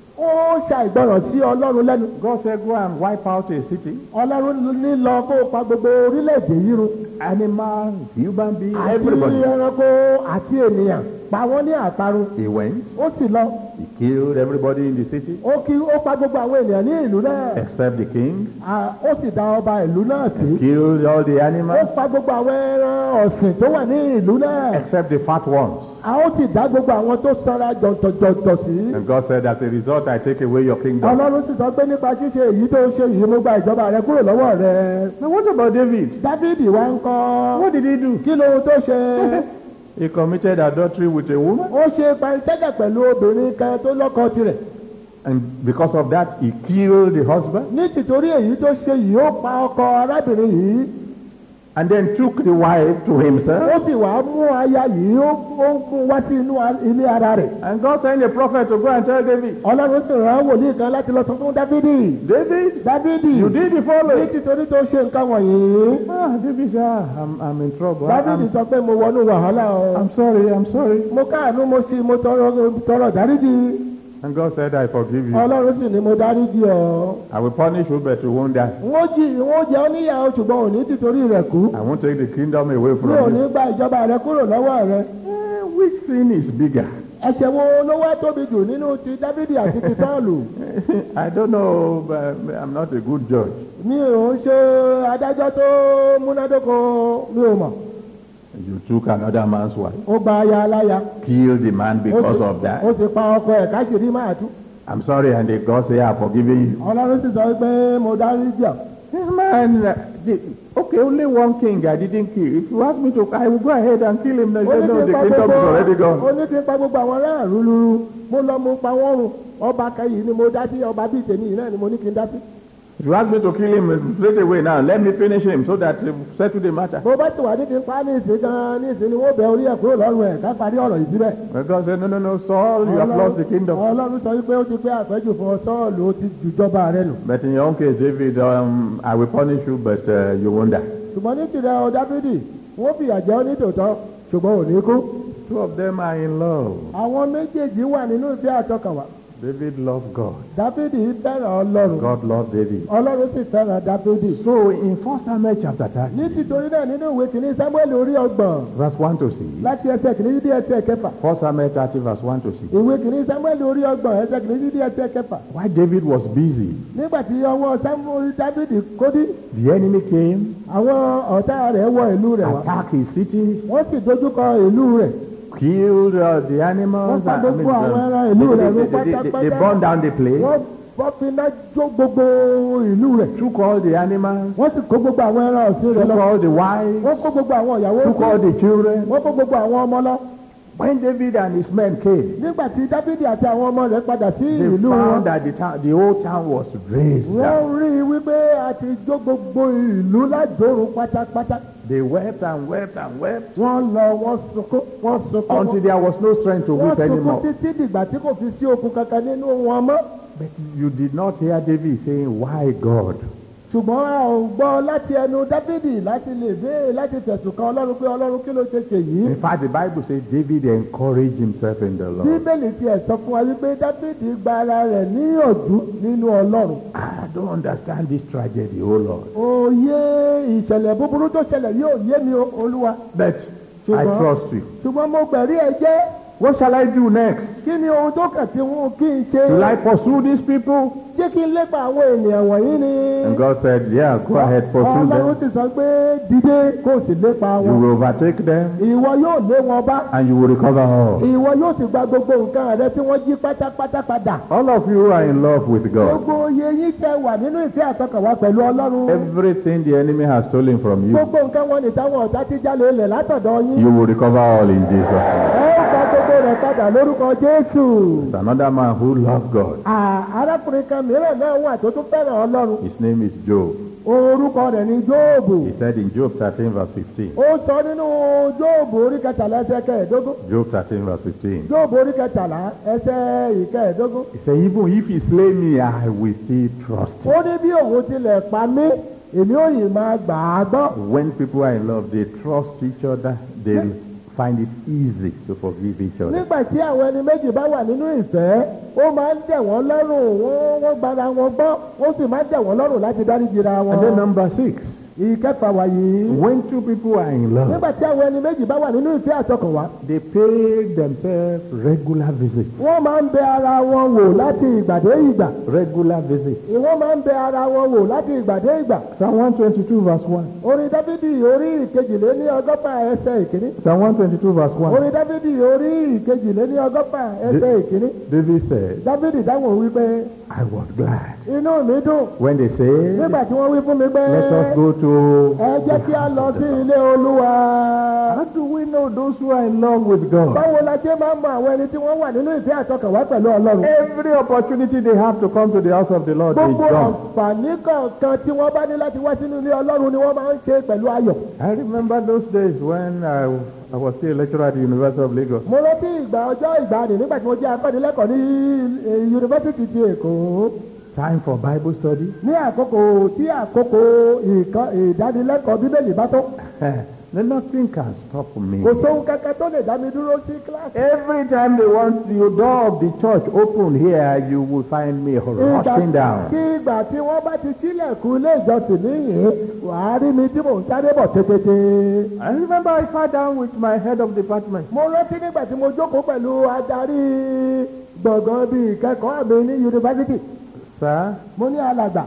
ó ṣàìgbọràn sí ọlọ́run lẹ́nu God said, Go and wipe out a city, ọlọ́run ní lọ kó o pa gbogbo orílẹ̀-èdè yìí run animal, human being, àti everybody. ẹranko àti ènìyàn pa wọ́n ní àparun He went, ó sì lọ he killed everybody in the city ó kí ó pa gbogbo àwọn ènìyàn ní ìlú náà except the king, À, ó sì dá ọba ìlú náà sí killed all the ó animals pa gbogbo àwọn ẹran ọ̀sìn tó wà ní ìlú náà except the fat ones. a ó sì dá gbogbo àwọn tó sanra jọ̀ǹtọ̀jọ̀ǹtọ̀ sí. And God said, As a result, I take away your kingdom. ọlọ́run sì sọ pé nípa ṣíṣe èyí tó ṣe yìí mo gba ìjọba rẹ kúrò lọ́wọ́ rẹ. Now, what about David? dávidi wá ń kọ́. What did he do? kí lóhun tó ṣe. He committed adultery with a woman, ó ṣe panṣágà pẹ̀lú obìnrin kan tó lọ́kọ tirẹ̀. and because of that, he killed the husband, ní tìtorí èyí tó ṣe yìí ó pa ọkọ arábìnrin yìí. and then took the wife to himself. ó sì wá mú aya yìí ó ó mú wá sí inú a- ilé ara rẹ̀. And God sent a prophet to go and tell David, ọlọ́run sì rán wòlíì kan láti lọ sọ fún dávidi. David, dávidi you did the ní following. tìtorí tó ṣe nǹkan wọ̀nyí. Ah, David said, ah, I'm, I'm in trouble. I- dávidi I'm, sọ pé mo wọnú wàhálà o. I'm sorry, I'm sorry. mo káàánú mo sì mo tọrọ tọrọ dáríjì. And God said, I forgive you. ọlọ́run sì ni mo dáríjì ọ́. I will punish you, but you won't die. wọ́n jí wọ́n jẹ́ oníyàwó ṣùgbọ́n òní tìtorí rẹ̀ kú. I won't take the kingdom away mi ò from ní you. gba ìjọba rẹ kúrò lọ́wọ́ rẹ. Eh, which sin is bigger? ẹ̀ṣẹ̀ wo ló wá tóbi jù nínú ti dávidi àti ti sọ́ọ̀lù I don't know, but I'm not a good judge. mi ò ń ṣe adájọ́ tó múnádóko mi ò mọ̀ You took another man's wife, ó gba aya aláya killed the man ó because sì- of that. ó sì pa ọkọ ẹ̀ káṣíìrí máa tú I'm sorry, and the God say, I'm forgiving you. ọlọ́run sì sọ pé mo dárí jọ This man, uh, the, okay, only one king I didn't kill. If you ask me to, I will go ahead and kill him. They ó say, ní no, kí the n pa kingdom is already gbogbo ó gone. ní kí n pa gbogbo àwọn aráàlú lulu mo lọ mo pa wọ́n run ọba kẹyìn ni mo dá sí ọba bíi tèmi yìí náà ni mo ní kí n dá sí. If you ask me to kill him straight away now, let me finish him so that uh, settle the matter. bó bá ti wà ní kí n pa á ní ìsìn gan ní ìsìn ni wọ́n bẹ orí ẹ̀ kúrò lọ́rùn ẹ̀ ká parí ọ̀rọ̀ yìí síbẹ̀. Because say, no, no, no, Saul, you have lost the kingdom. ọlọ́run sọ wípé ó ti pé àpẹ́jù fún ọ sọ́ọ̀lù ó ti jùjọba rẹ nù. But in your own case, David, um, I will punish you, but uh, you won't die. ṣùgbọ́n ní tìrẹ ọ dábìdì wọ́n fìyà jẹ́ ọ ní tòótọ́ ṣùgbọ́n ò ní kú. Two of them are in love. àwọn méjèèjì wà nínú ìfẹ́ àtọkànwá. David loved God. dábìdì fẹ́ràn ọlọ́run God loved David. ọlọ́run sì fẹ́ràn dábìdì. So in 1 Samuel chapter 30, ní títorí náà nínú ìwé kìíní samuel orí ọgbọ̀n verse 1 to 6, láti ẹsẹ̀ kìíní dé ẹsẹ̀ kẹfà. 1 Samuel 30, verse 1 to 6, ìwé kìíní samuel orí ọgbọ̀n ẹsẹ̀ kìíní dé ẹsẹ̀ kẹfà. while David was busy, nígbà tí ọwọ́ samuel dábìdì kódí the enemy came, àwọn ọ̀tá rẹ̀ wọ ìlú rẹ̀ wá. attacked his city, wọ́n sì dojúkọ ìlú rẹ̀. killed uh, the animals. Wọ́n pa I mean, gbogbo àwọn um, ará ìlú they, rẹ̀ they, run they, they, they, they pátápátá. burned down the place, wọ́n wọ́n fi iná jó gbogbo ìlú rẹ̀. took all the animals, wọ́n sì kó gbogbo àwọn ẹran ọ̀sìn rẹ̀ took lọ. all the wives, wọ́n kó gbogbo àwọn ìyàwó took all sí. the children. wọ́n kó gbogbo àwọn ọmọ lọ. When David and his men came, nígbà tí dáfídì àti àwọn ọmọ rẹ̀ padà sí they ìlú wọn. found that the, town, the whole town was razed. wọ́n down. rí i wípé a ti jó gbogbo ìlú lájòrò pátápátá. They wept and wept and wept wọ́n lọ wọ́n sunkún wọ́n sunkún. until there was no strength to wọ́n weep sunkún anymore. títí dìgbà tí kò fi sí okun kankan nínú wọn mọ́. But you did not hear David saying, Why God? ṣùgbọ́n a ò gbọ́ láti ẹnu dáfídì láti lè béèrè láti fẹ̀sùn kan ọlọ́run pé ọlọ́run kí ló ṣe ṣe yìí. In fact, the Bible says David encouraged himself in the Lord. bíbélì tiẹ̀ sọ fún wa wípé dáfídì gba ara rẹ̀ níyànjú nínú ọlọ́run. I don't understand this tragedy, oh Lord. òye ìṣẹ̀lẹ̀ búburú tó ṣẹlẹ̀ yóò yé mi o, olúwa. But I Ṣùgbọ́n- trust you. ṣùgbọ́n mo gbẹ̀rí ẹ jẹ́ What shall I do next? kí ni ohun tó kàn tí wọn kí n ṣe. Will I pursue these people? ṣé kí n lépa àwọn ènìyàn wọ̀nyí ni. And God said, Yeah, go ahead, pursue ọlọ́run them. ti sọ pé dìde kó o sì lépa You wọn. will overtake them ìwọ yóò lé wọn bá. and you will recover all. ìwọ yóò sì gba gbogbo nǹkan rẹ tí wọ́n jí pátápátá padà. All of you are in love with God. gbogbo oyè yín tẹ wà nínú ìfẹ́ àtọkànwá pẹ̀lú ọlọ́run. Everything the enemy has stolen from you, gbogbo nǹkan wọn ní táwọn ọ̀tá ti jalè ilẹ̀ látọ̀dọ̀ yín. you will recover all in Jesus' name. ẹ ó gba gbogbo rẹ̀ padà lórúkọ jésù. There's another man who loved God. À, arákùnrin kan mìíràn náà wà tó tún fẹ́ràn ọlọ́run. His name is Job. orúkọ rẹ̀ ní jóòbù. He said in Job 13, verse 15. ó sọ nínú jóòbù orí kẹtàlá ẹsẹ̀ kẹẹ̀ẹ́dógún. Job 13, verse 15. jóòbù orí kẹtàlá ẹsẹ̀ ìkẹẹ̀ẹ́dógún. He said, Even if he slay me, I will still trust him. ó ní bí òun tilẹ̀ pa mí èmi ò yìí máa gbà á gbọ́. When people are in love, they trust each other. They find it easy to forgive each other. nígbà tí àwọn ẹni méjì bá wà nínú ìfẹ́ ó máa ń dẹ̀ wọ́n lọ́rùn wọ́n wọ́n gbára wọn gbọ́ ó sì máa ń dẹ̀ wọ́n lọ́rùn láti dáríjìra wọn. And then number six, ìkẹfà wàyí. when two people are in love, nígbà tí àwọn ẹni méjì bá wà nínú ìfẹ́ àtọkànwá they pay themselves regular visits. wọ́n máa ń bẹ ara wọn wò láti ìgbà dé ìgbà. Regular visits. wọ́n máa ń bẹ ara wọn wò láti ìgbà dé ìgbà. Psalm 122, verse 1. orin dáfídì orí ìkejìléní ọgọ́fà ẹsẹ̀ ìkíní. Psalm 122, verse 1. orin dáfídì orí ìkejìléní ọgọ́fà ẹsẹ̀ ìkíní. David said, dáfídì dáhùn wípé I was glad inú mi dùn when they said, nígbà tí wọ́n wí fún mi pé Let us go to. ẹ jẹ́ kí a lọ sí ilé olúwa. How do we know those who are in love with God? báwo la ṣe máa ń mọ àwọn ẹni tí wọ́n wà nínú ìfẹ́ àtọkànwá pẹ̀lú ọlọ́run. Every opportunity they have to come to the house of the Lord, they gbogbo come. àǹfààní kọ̀ọ̀kan tí wọ́n bá ní láti wá sínú ilé ọlọ́run ni wọ́n máa ń ṣe pẹ̀lú ayọ̀. I remember those days when I, I was still a lecturer at the University of Lagos. mo rántí ìgbà ọjọ́ ìgbàanì nígbà tí mo jẹ́ akọ́nilẹ́kọ̀ọ́ ní eh, yunifásitì ti èkó Time for Bible study. ní àkókò tí àkókò ìkọ́- ìdánilẹ́kọ̀ọ́ bíbélì bá tó then nothing can stop me. kò sóhun kankan tó lè dá mi dúró sí kíláàsì. Every time they want the door of the church open here, you will find me rushing down. kí ìgbà tí wọ́n bá ti sílẹ̀kùn ilé ìjọsìn níyìn wàá rí mi tí mò ń sáré bọ̀ tètè. I remember I sat down with my head of department. mo rántí nígbà tí mo jókòó pẹ̀lú adarí gbọ̀ngàn bíi ìkẹ́kọ̀ọ́ mi ní yunifásitì Sir, mo ní alàgbà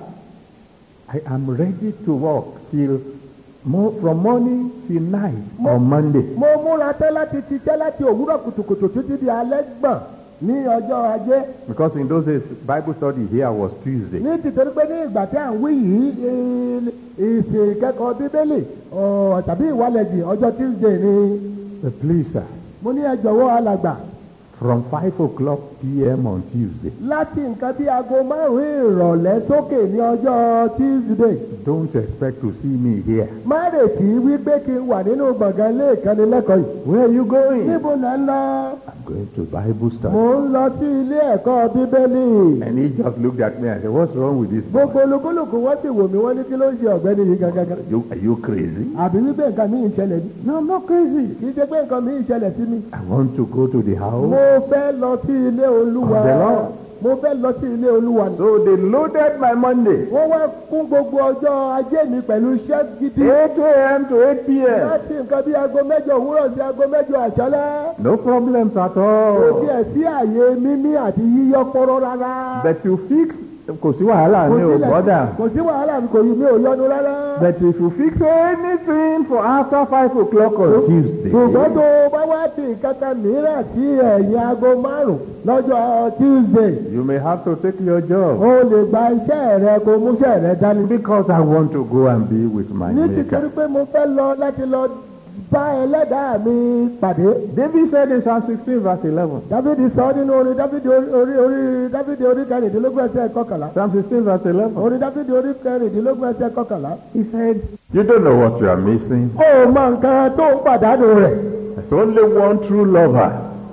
I am ready to work till mo- from morning till night on Monday. mo múra tẹ́ láti ṣiṣẹ́ láti òwúrọ̀ kùtùkùtù títí di alẹ́ gbọ̀n ní ọjọ́ ajé Because in those days, Bible study here was Tuesday. ní tìtorí pé ní ìgbà tí à ń wí yìí il- ìsìn ìkẹ́kọ̀ọ́ bíbélì ọ̀, tàbí ìwálẹ̀jì ọjọ́ tuesday ni Uh, please, sir, mo ní ẹ jọ̀wọ́ alàgbà from 5 o'clock p.m. on Tuesday, láti nǹkan bí aago márùn-ún ìrọ̀lẹ́ sókè ní ọjọ́ tuesday don't expect to see me here. má retí wípé kí n wà nínú gbọ̀ngàn ilé ìkànnilẹ́kọ̀ọ́ yìí Where are you going? níbo là ń lọ I'm going to Bible mò study. ń lọ sí ilé ẹ̀kọ́ bíbélì And he just looked at me and said, What's wrong with this? boy? gbogbo olúkúlùkù wọ́n sì wò mí wọ́n ní kí ló ń ṣe ọ̀gbẹ́ni yìí gangan Are you, are you crazy? àbí wípé nǹkan mi ń ṣẹlẹ̀ ní. No, I'm not crazy. kì í ṣe pé nǹkan mi ń ṣẹlẹ̀ sí mi. I want to go to the mo house. fẹ́ lọ sí ilé olúwa. Of the Lord. mo fẹ́ lọ sí ilé olúwa. So they loaded my Monday. wọ́n wá kún gbogbo ọjọ́ ajé mi pẹ̀lú iṣẹ́ gidi. 8 a.m. to 8 p.m. láti nǹkan bí aago mẹ́jọ òwúrọ̀ sí aago mẹ́jọ àṣálẹ́. No problems at kò all. tiẹ̀ sí àyè mímí àti yíyọ pọ́rọ́ rárá. But you fix, kò sí wàhálà kò ní o sílẹ̀- bọ́dà. kò sí wàhálà mi kò yí mi ò yọnu rárá. But if you fix anything for after 5 o'clock on Tuesday, ṣùgbọ́n tó o bá wá sí ìkàkà mìíràn sí ẹ̀yìn aago márùn-ún lọ́jọ́ tuesday. you may have to take your job. o lè gba iṣẹ́ rẹ kó mú iṣẹ́ rẹ dání. Because I want to go and be with my ní tìtorí maker. pé mo fẹ́ lọ láti lọ bá ẹlẹ́dàá mi pàdé. David said in Psalm 16 verse 11. dávidi sọ nínú orin dávidi orí orí orí dávidi orí kẹrìndínlógún ẹsẹ̀ kọkànlá. Psalm 16 verse 11. orin dávidi orí kẹrìndínlógún ẹsẹ̀ kọkànlá. He said, You don't know what you are missing. ó mọ nǹkan tó ń pàdánù rẹ̀. There's only one true lover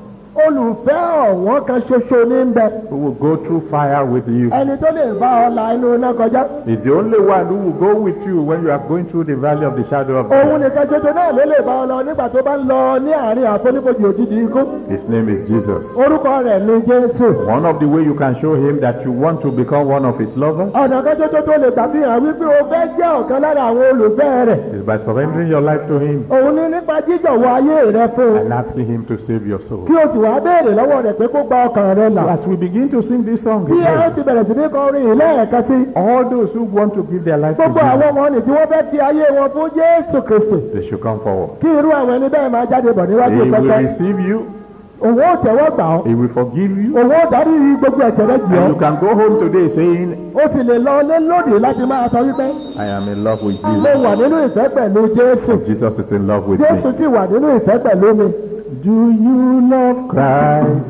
olùfẹ́ ọ̀wọ́n kan ṣoṣo ní ń bẹ. who will go through fire with you. ẹni tó lè bá ọ la inú iná kọjá. He's the only one who will go with you when you are going through the valley of the shadow of òun death. nìkan ṣoṣo náà ló lè bá ọ lọ nígbà tó bá ń lọ ní àárín àfonífojì òjijì ikú. His name is Jesus. orúkọ rẹ̀ ní jésù. One of the way you can show him that you want to become one of his lovers ọ̀nà kan ṣoṣo tó lè gbàgbé hàn wípé o fẹ́ jẹ́ ọ̀kan lára àwọn olùfẹ́ rẹ̀. is by surrendering your life to him òun ní nípa jíjọ̀wọ́ ayé rẹ fún un. and asking him to save your soul. kí o sì wá béèrè lọ́wọ́ rẹ̀ pé kó gba ọkàn rẹ So là. as we begin to sing this song bí ẹ ó again, ti bẹ̀rẹ̀ sí ní kọrin yìí lẹ́ẹ̀kan sí. all those who want to give their life to gbogbo àwọn Jesus, ọmọ nì tí wọ́n fẹ́ fi ayé wọn fún jésù kristi. they should come forward. kí irú àwọn ẹni bẹ́ẹ̀ máa jáde bọ̀ He níwájú will pẹpẹ. receive you. òun ó tẹ̀wọ́ gbà ọ́. He will forgive you. òun ó dárí gbogbo ẹ̀ṣẹ̀ rẹ jì And ọ́. you can go home today saying, ó sì lè lọ lé lónìí láti máa sọ wípé I am in love with mo Jesus. wà nínú ìfẹ́ pẹ̀lú jésù. Jesus is in love with jésù me. sì wà nínú ìfẹ́ pẹ̀lú mi. Do you love Christ?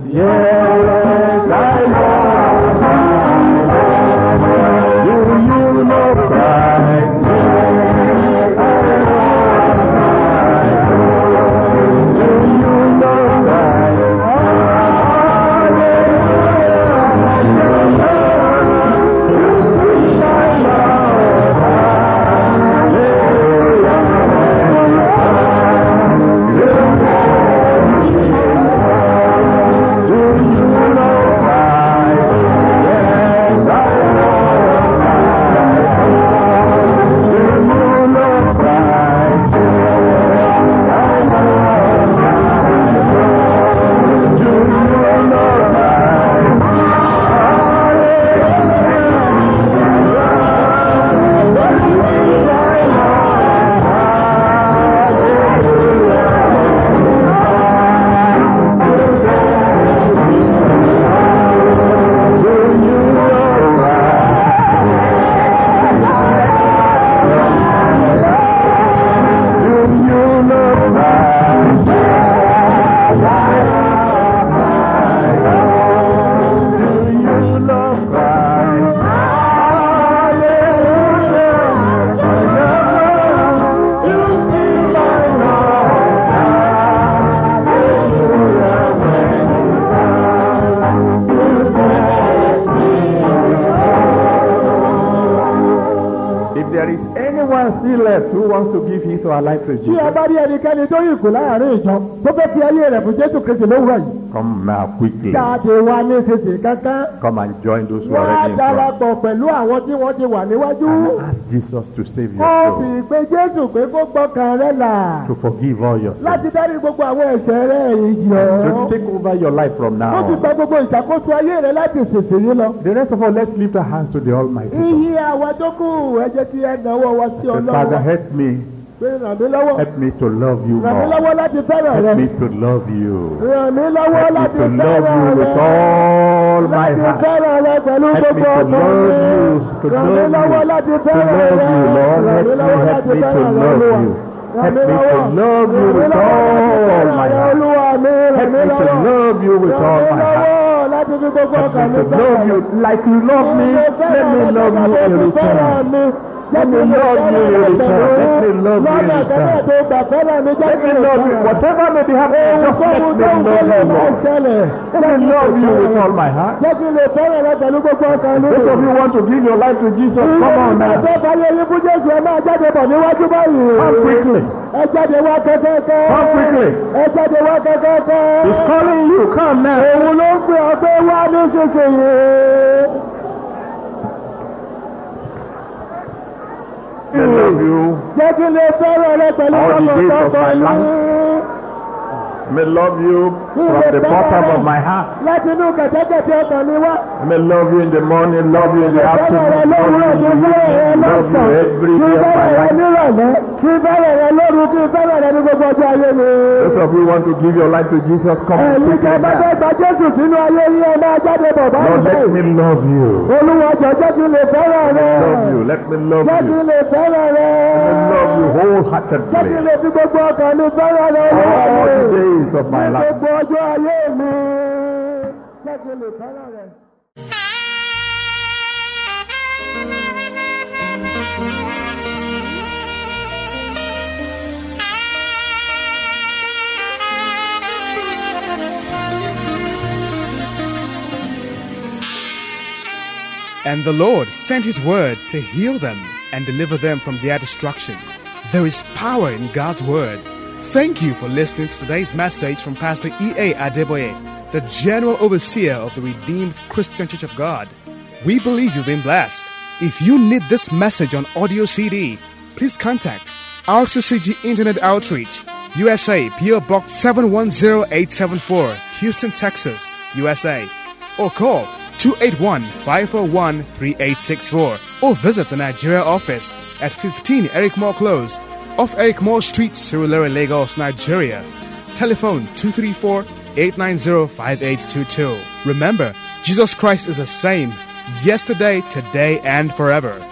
Yes, I love Christ. Do you love Christ? Yes, I love Christ. Do you love Christ? If there is anyone man still left who wants to give his or her life to tí a Jesus, bá rí ẹnikẹ́ni tó yìí kù láàrin ìjọ tó fẹ́ fi ayé rẹ̀ fún jésù kristi lówùrọ̀ yìí come now quickly. jáde wá ní ìsinsìnyí kankan Come and join those who are wá already in front. darapọ̀ pẹ̀lú àwọn tí wọ́n ti wà níwájú And ask Jesus to save your ó soul, sì pé jésù pé kó gbọ́kàn rẹ̀ là to forgive all your sins, láti dárí gbogbo àwọn ẹ̀ṣẹ̀ rẹ̀ ìjì ọ́ to take over your life from ó now sì gba on. gbogbo ìṣàkóso ayé rẹ̀ láti ìsinsìnyí lọ. The rest of all, let's lift our hands to the Almighty God. iye àwa tó kù ẹ jẹ́ kí ẹ náwó wa sí Say, Father, ọlọ́wọ́ help me, pé ràn mí lọ́wọ́ help me to love you ràn mí more. lọ́wọ́ láti fẹ́ràn rẹ Help me to love you. ràn mí lọ́wọ́ Help me láti to love fẹ́ràn you rẹ with all my láti heart. fẹ́ràn rẹ pẹ̀lú Help me gbogbo to ọkàn love you, to mi ràn mí love lọ́wọ́ you, láti to fẹ́ràn love rẹ you, Lord. ràn Help mí me, lọ́wọ́ help láti me to fẹ́ràn rẹ love olúwa you. ràn Help mí me lọ́wọ́ to love you ràn mí with lọ́wọ́ láti all fẹ́ràn my rẹ heart. olúwa mi ràn Help mí me to lọ́wọ́ love you with ràn all mí my heart. lọ́wọ́ láti fi gbogbo Help ọkàn me mi to love fẹ́ràn you rẹ. like you love me. Let me love you in return. Let me love you in return. Let me love you in lọ́nà kẹ́kẹ́ return. tó gbà fẹ́ràn mi jẹ́ Let kí me n love you. fẹ́ràn. Whatever may be happening, just let Ohunkóhun me tó ń love wọlé you, máa Lord. ṣẹlẹ̀. Let me love you with all my heart. Jẹ́ kí n lè fẹ́ràn rẹ pẹ̀lú gbogbo ọkàn mi. Those of you who want to give your life to Jesus, come on now. Ìgbà tó fayé yín fún Jésù ẹ máa jáde bọ̀ níwájú báyìí. Come quickly. Ẹ jáde wá kẹ́kẹ́kẹ́. Come quickly. Ẹ jáde wá kẹ́kẹ́kẹ́. He's calling you. Come now. Òun ló ń pè ọ́ pé wá nísinsìnyí. I love you. Jẹ́ kí n lè fẹ́ràn rẹ pẹ̀lú All the days of tọkàntọkàn my mi. I may love you from the bottom of my heart. Láti inú kẹ̀tẹ́kẹ̀tẹ́ ọkàn mi wá. I may love you in the morning, love you in the Fẹ́ràn rẹ afternoon, lówùúrọ̀ love kí you n in the fẹ́ràn rẹ evening, love you lọ́sàn-án. every Kí n day of my fẹ́ràn rẹ life. nírọ̀lẹ́. Kí n fẹ́ràn rẹ lóru. Kí n fẹ́ràn rẹ ní gbogbo ọjọ́ ayé mi. Those of you who want to give your life to Jesus, come Ẹ̀yin quickly tẹ́ bá fẹ́ now. gba Jésù sínú ayé yín ẹ máa jáde bọ̀ Lord, let báyìí. me love you. Olúwa jọ jẹ́ kí n lè fẹ́ràn rẹ. Love you. Let me love Jẹ́ kí you. n lè fẹ́ràn rẹ. Let me love you Jẹ́ kí n wholeheartedly. lè fi gbogbo ọkàn mi fẹ́ràn rẹ. All Olúwa the mi. days of my Ní life. gbogbo ọjọ́ ayé mi. Jẹ́ kí n lè fẹ́ràn rẹ. And the Lord sent his word to heal them and deliver them from their destruction. There is power in God's word. Thank you for listening to today's message from Pastor E.A. Adeboye, the General Overseer of the Redeemed Christian Church of God. We believe you've been blessed. If you need this message on audio CD, please contact RCCG Internet Outreach, USA, PO Box 710874, Houston, Texas, USA, or call 281 541 3864 or visit the Nigeria office at 15 Eric Moore Close off Eric Moore Street, Surulere, Lagos, Nigeria. Telephone 234 890 5822. Remember, Jesus Christ is the same yesterday, today, and forever.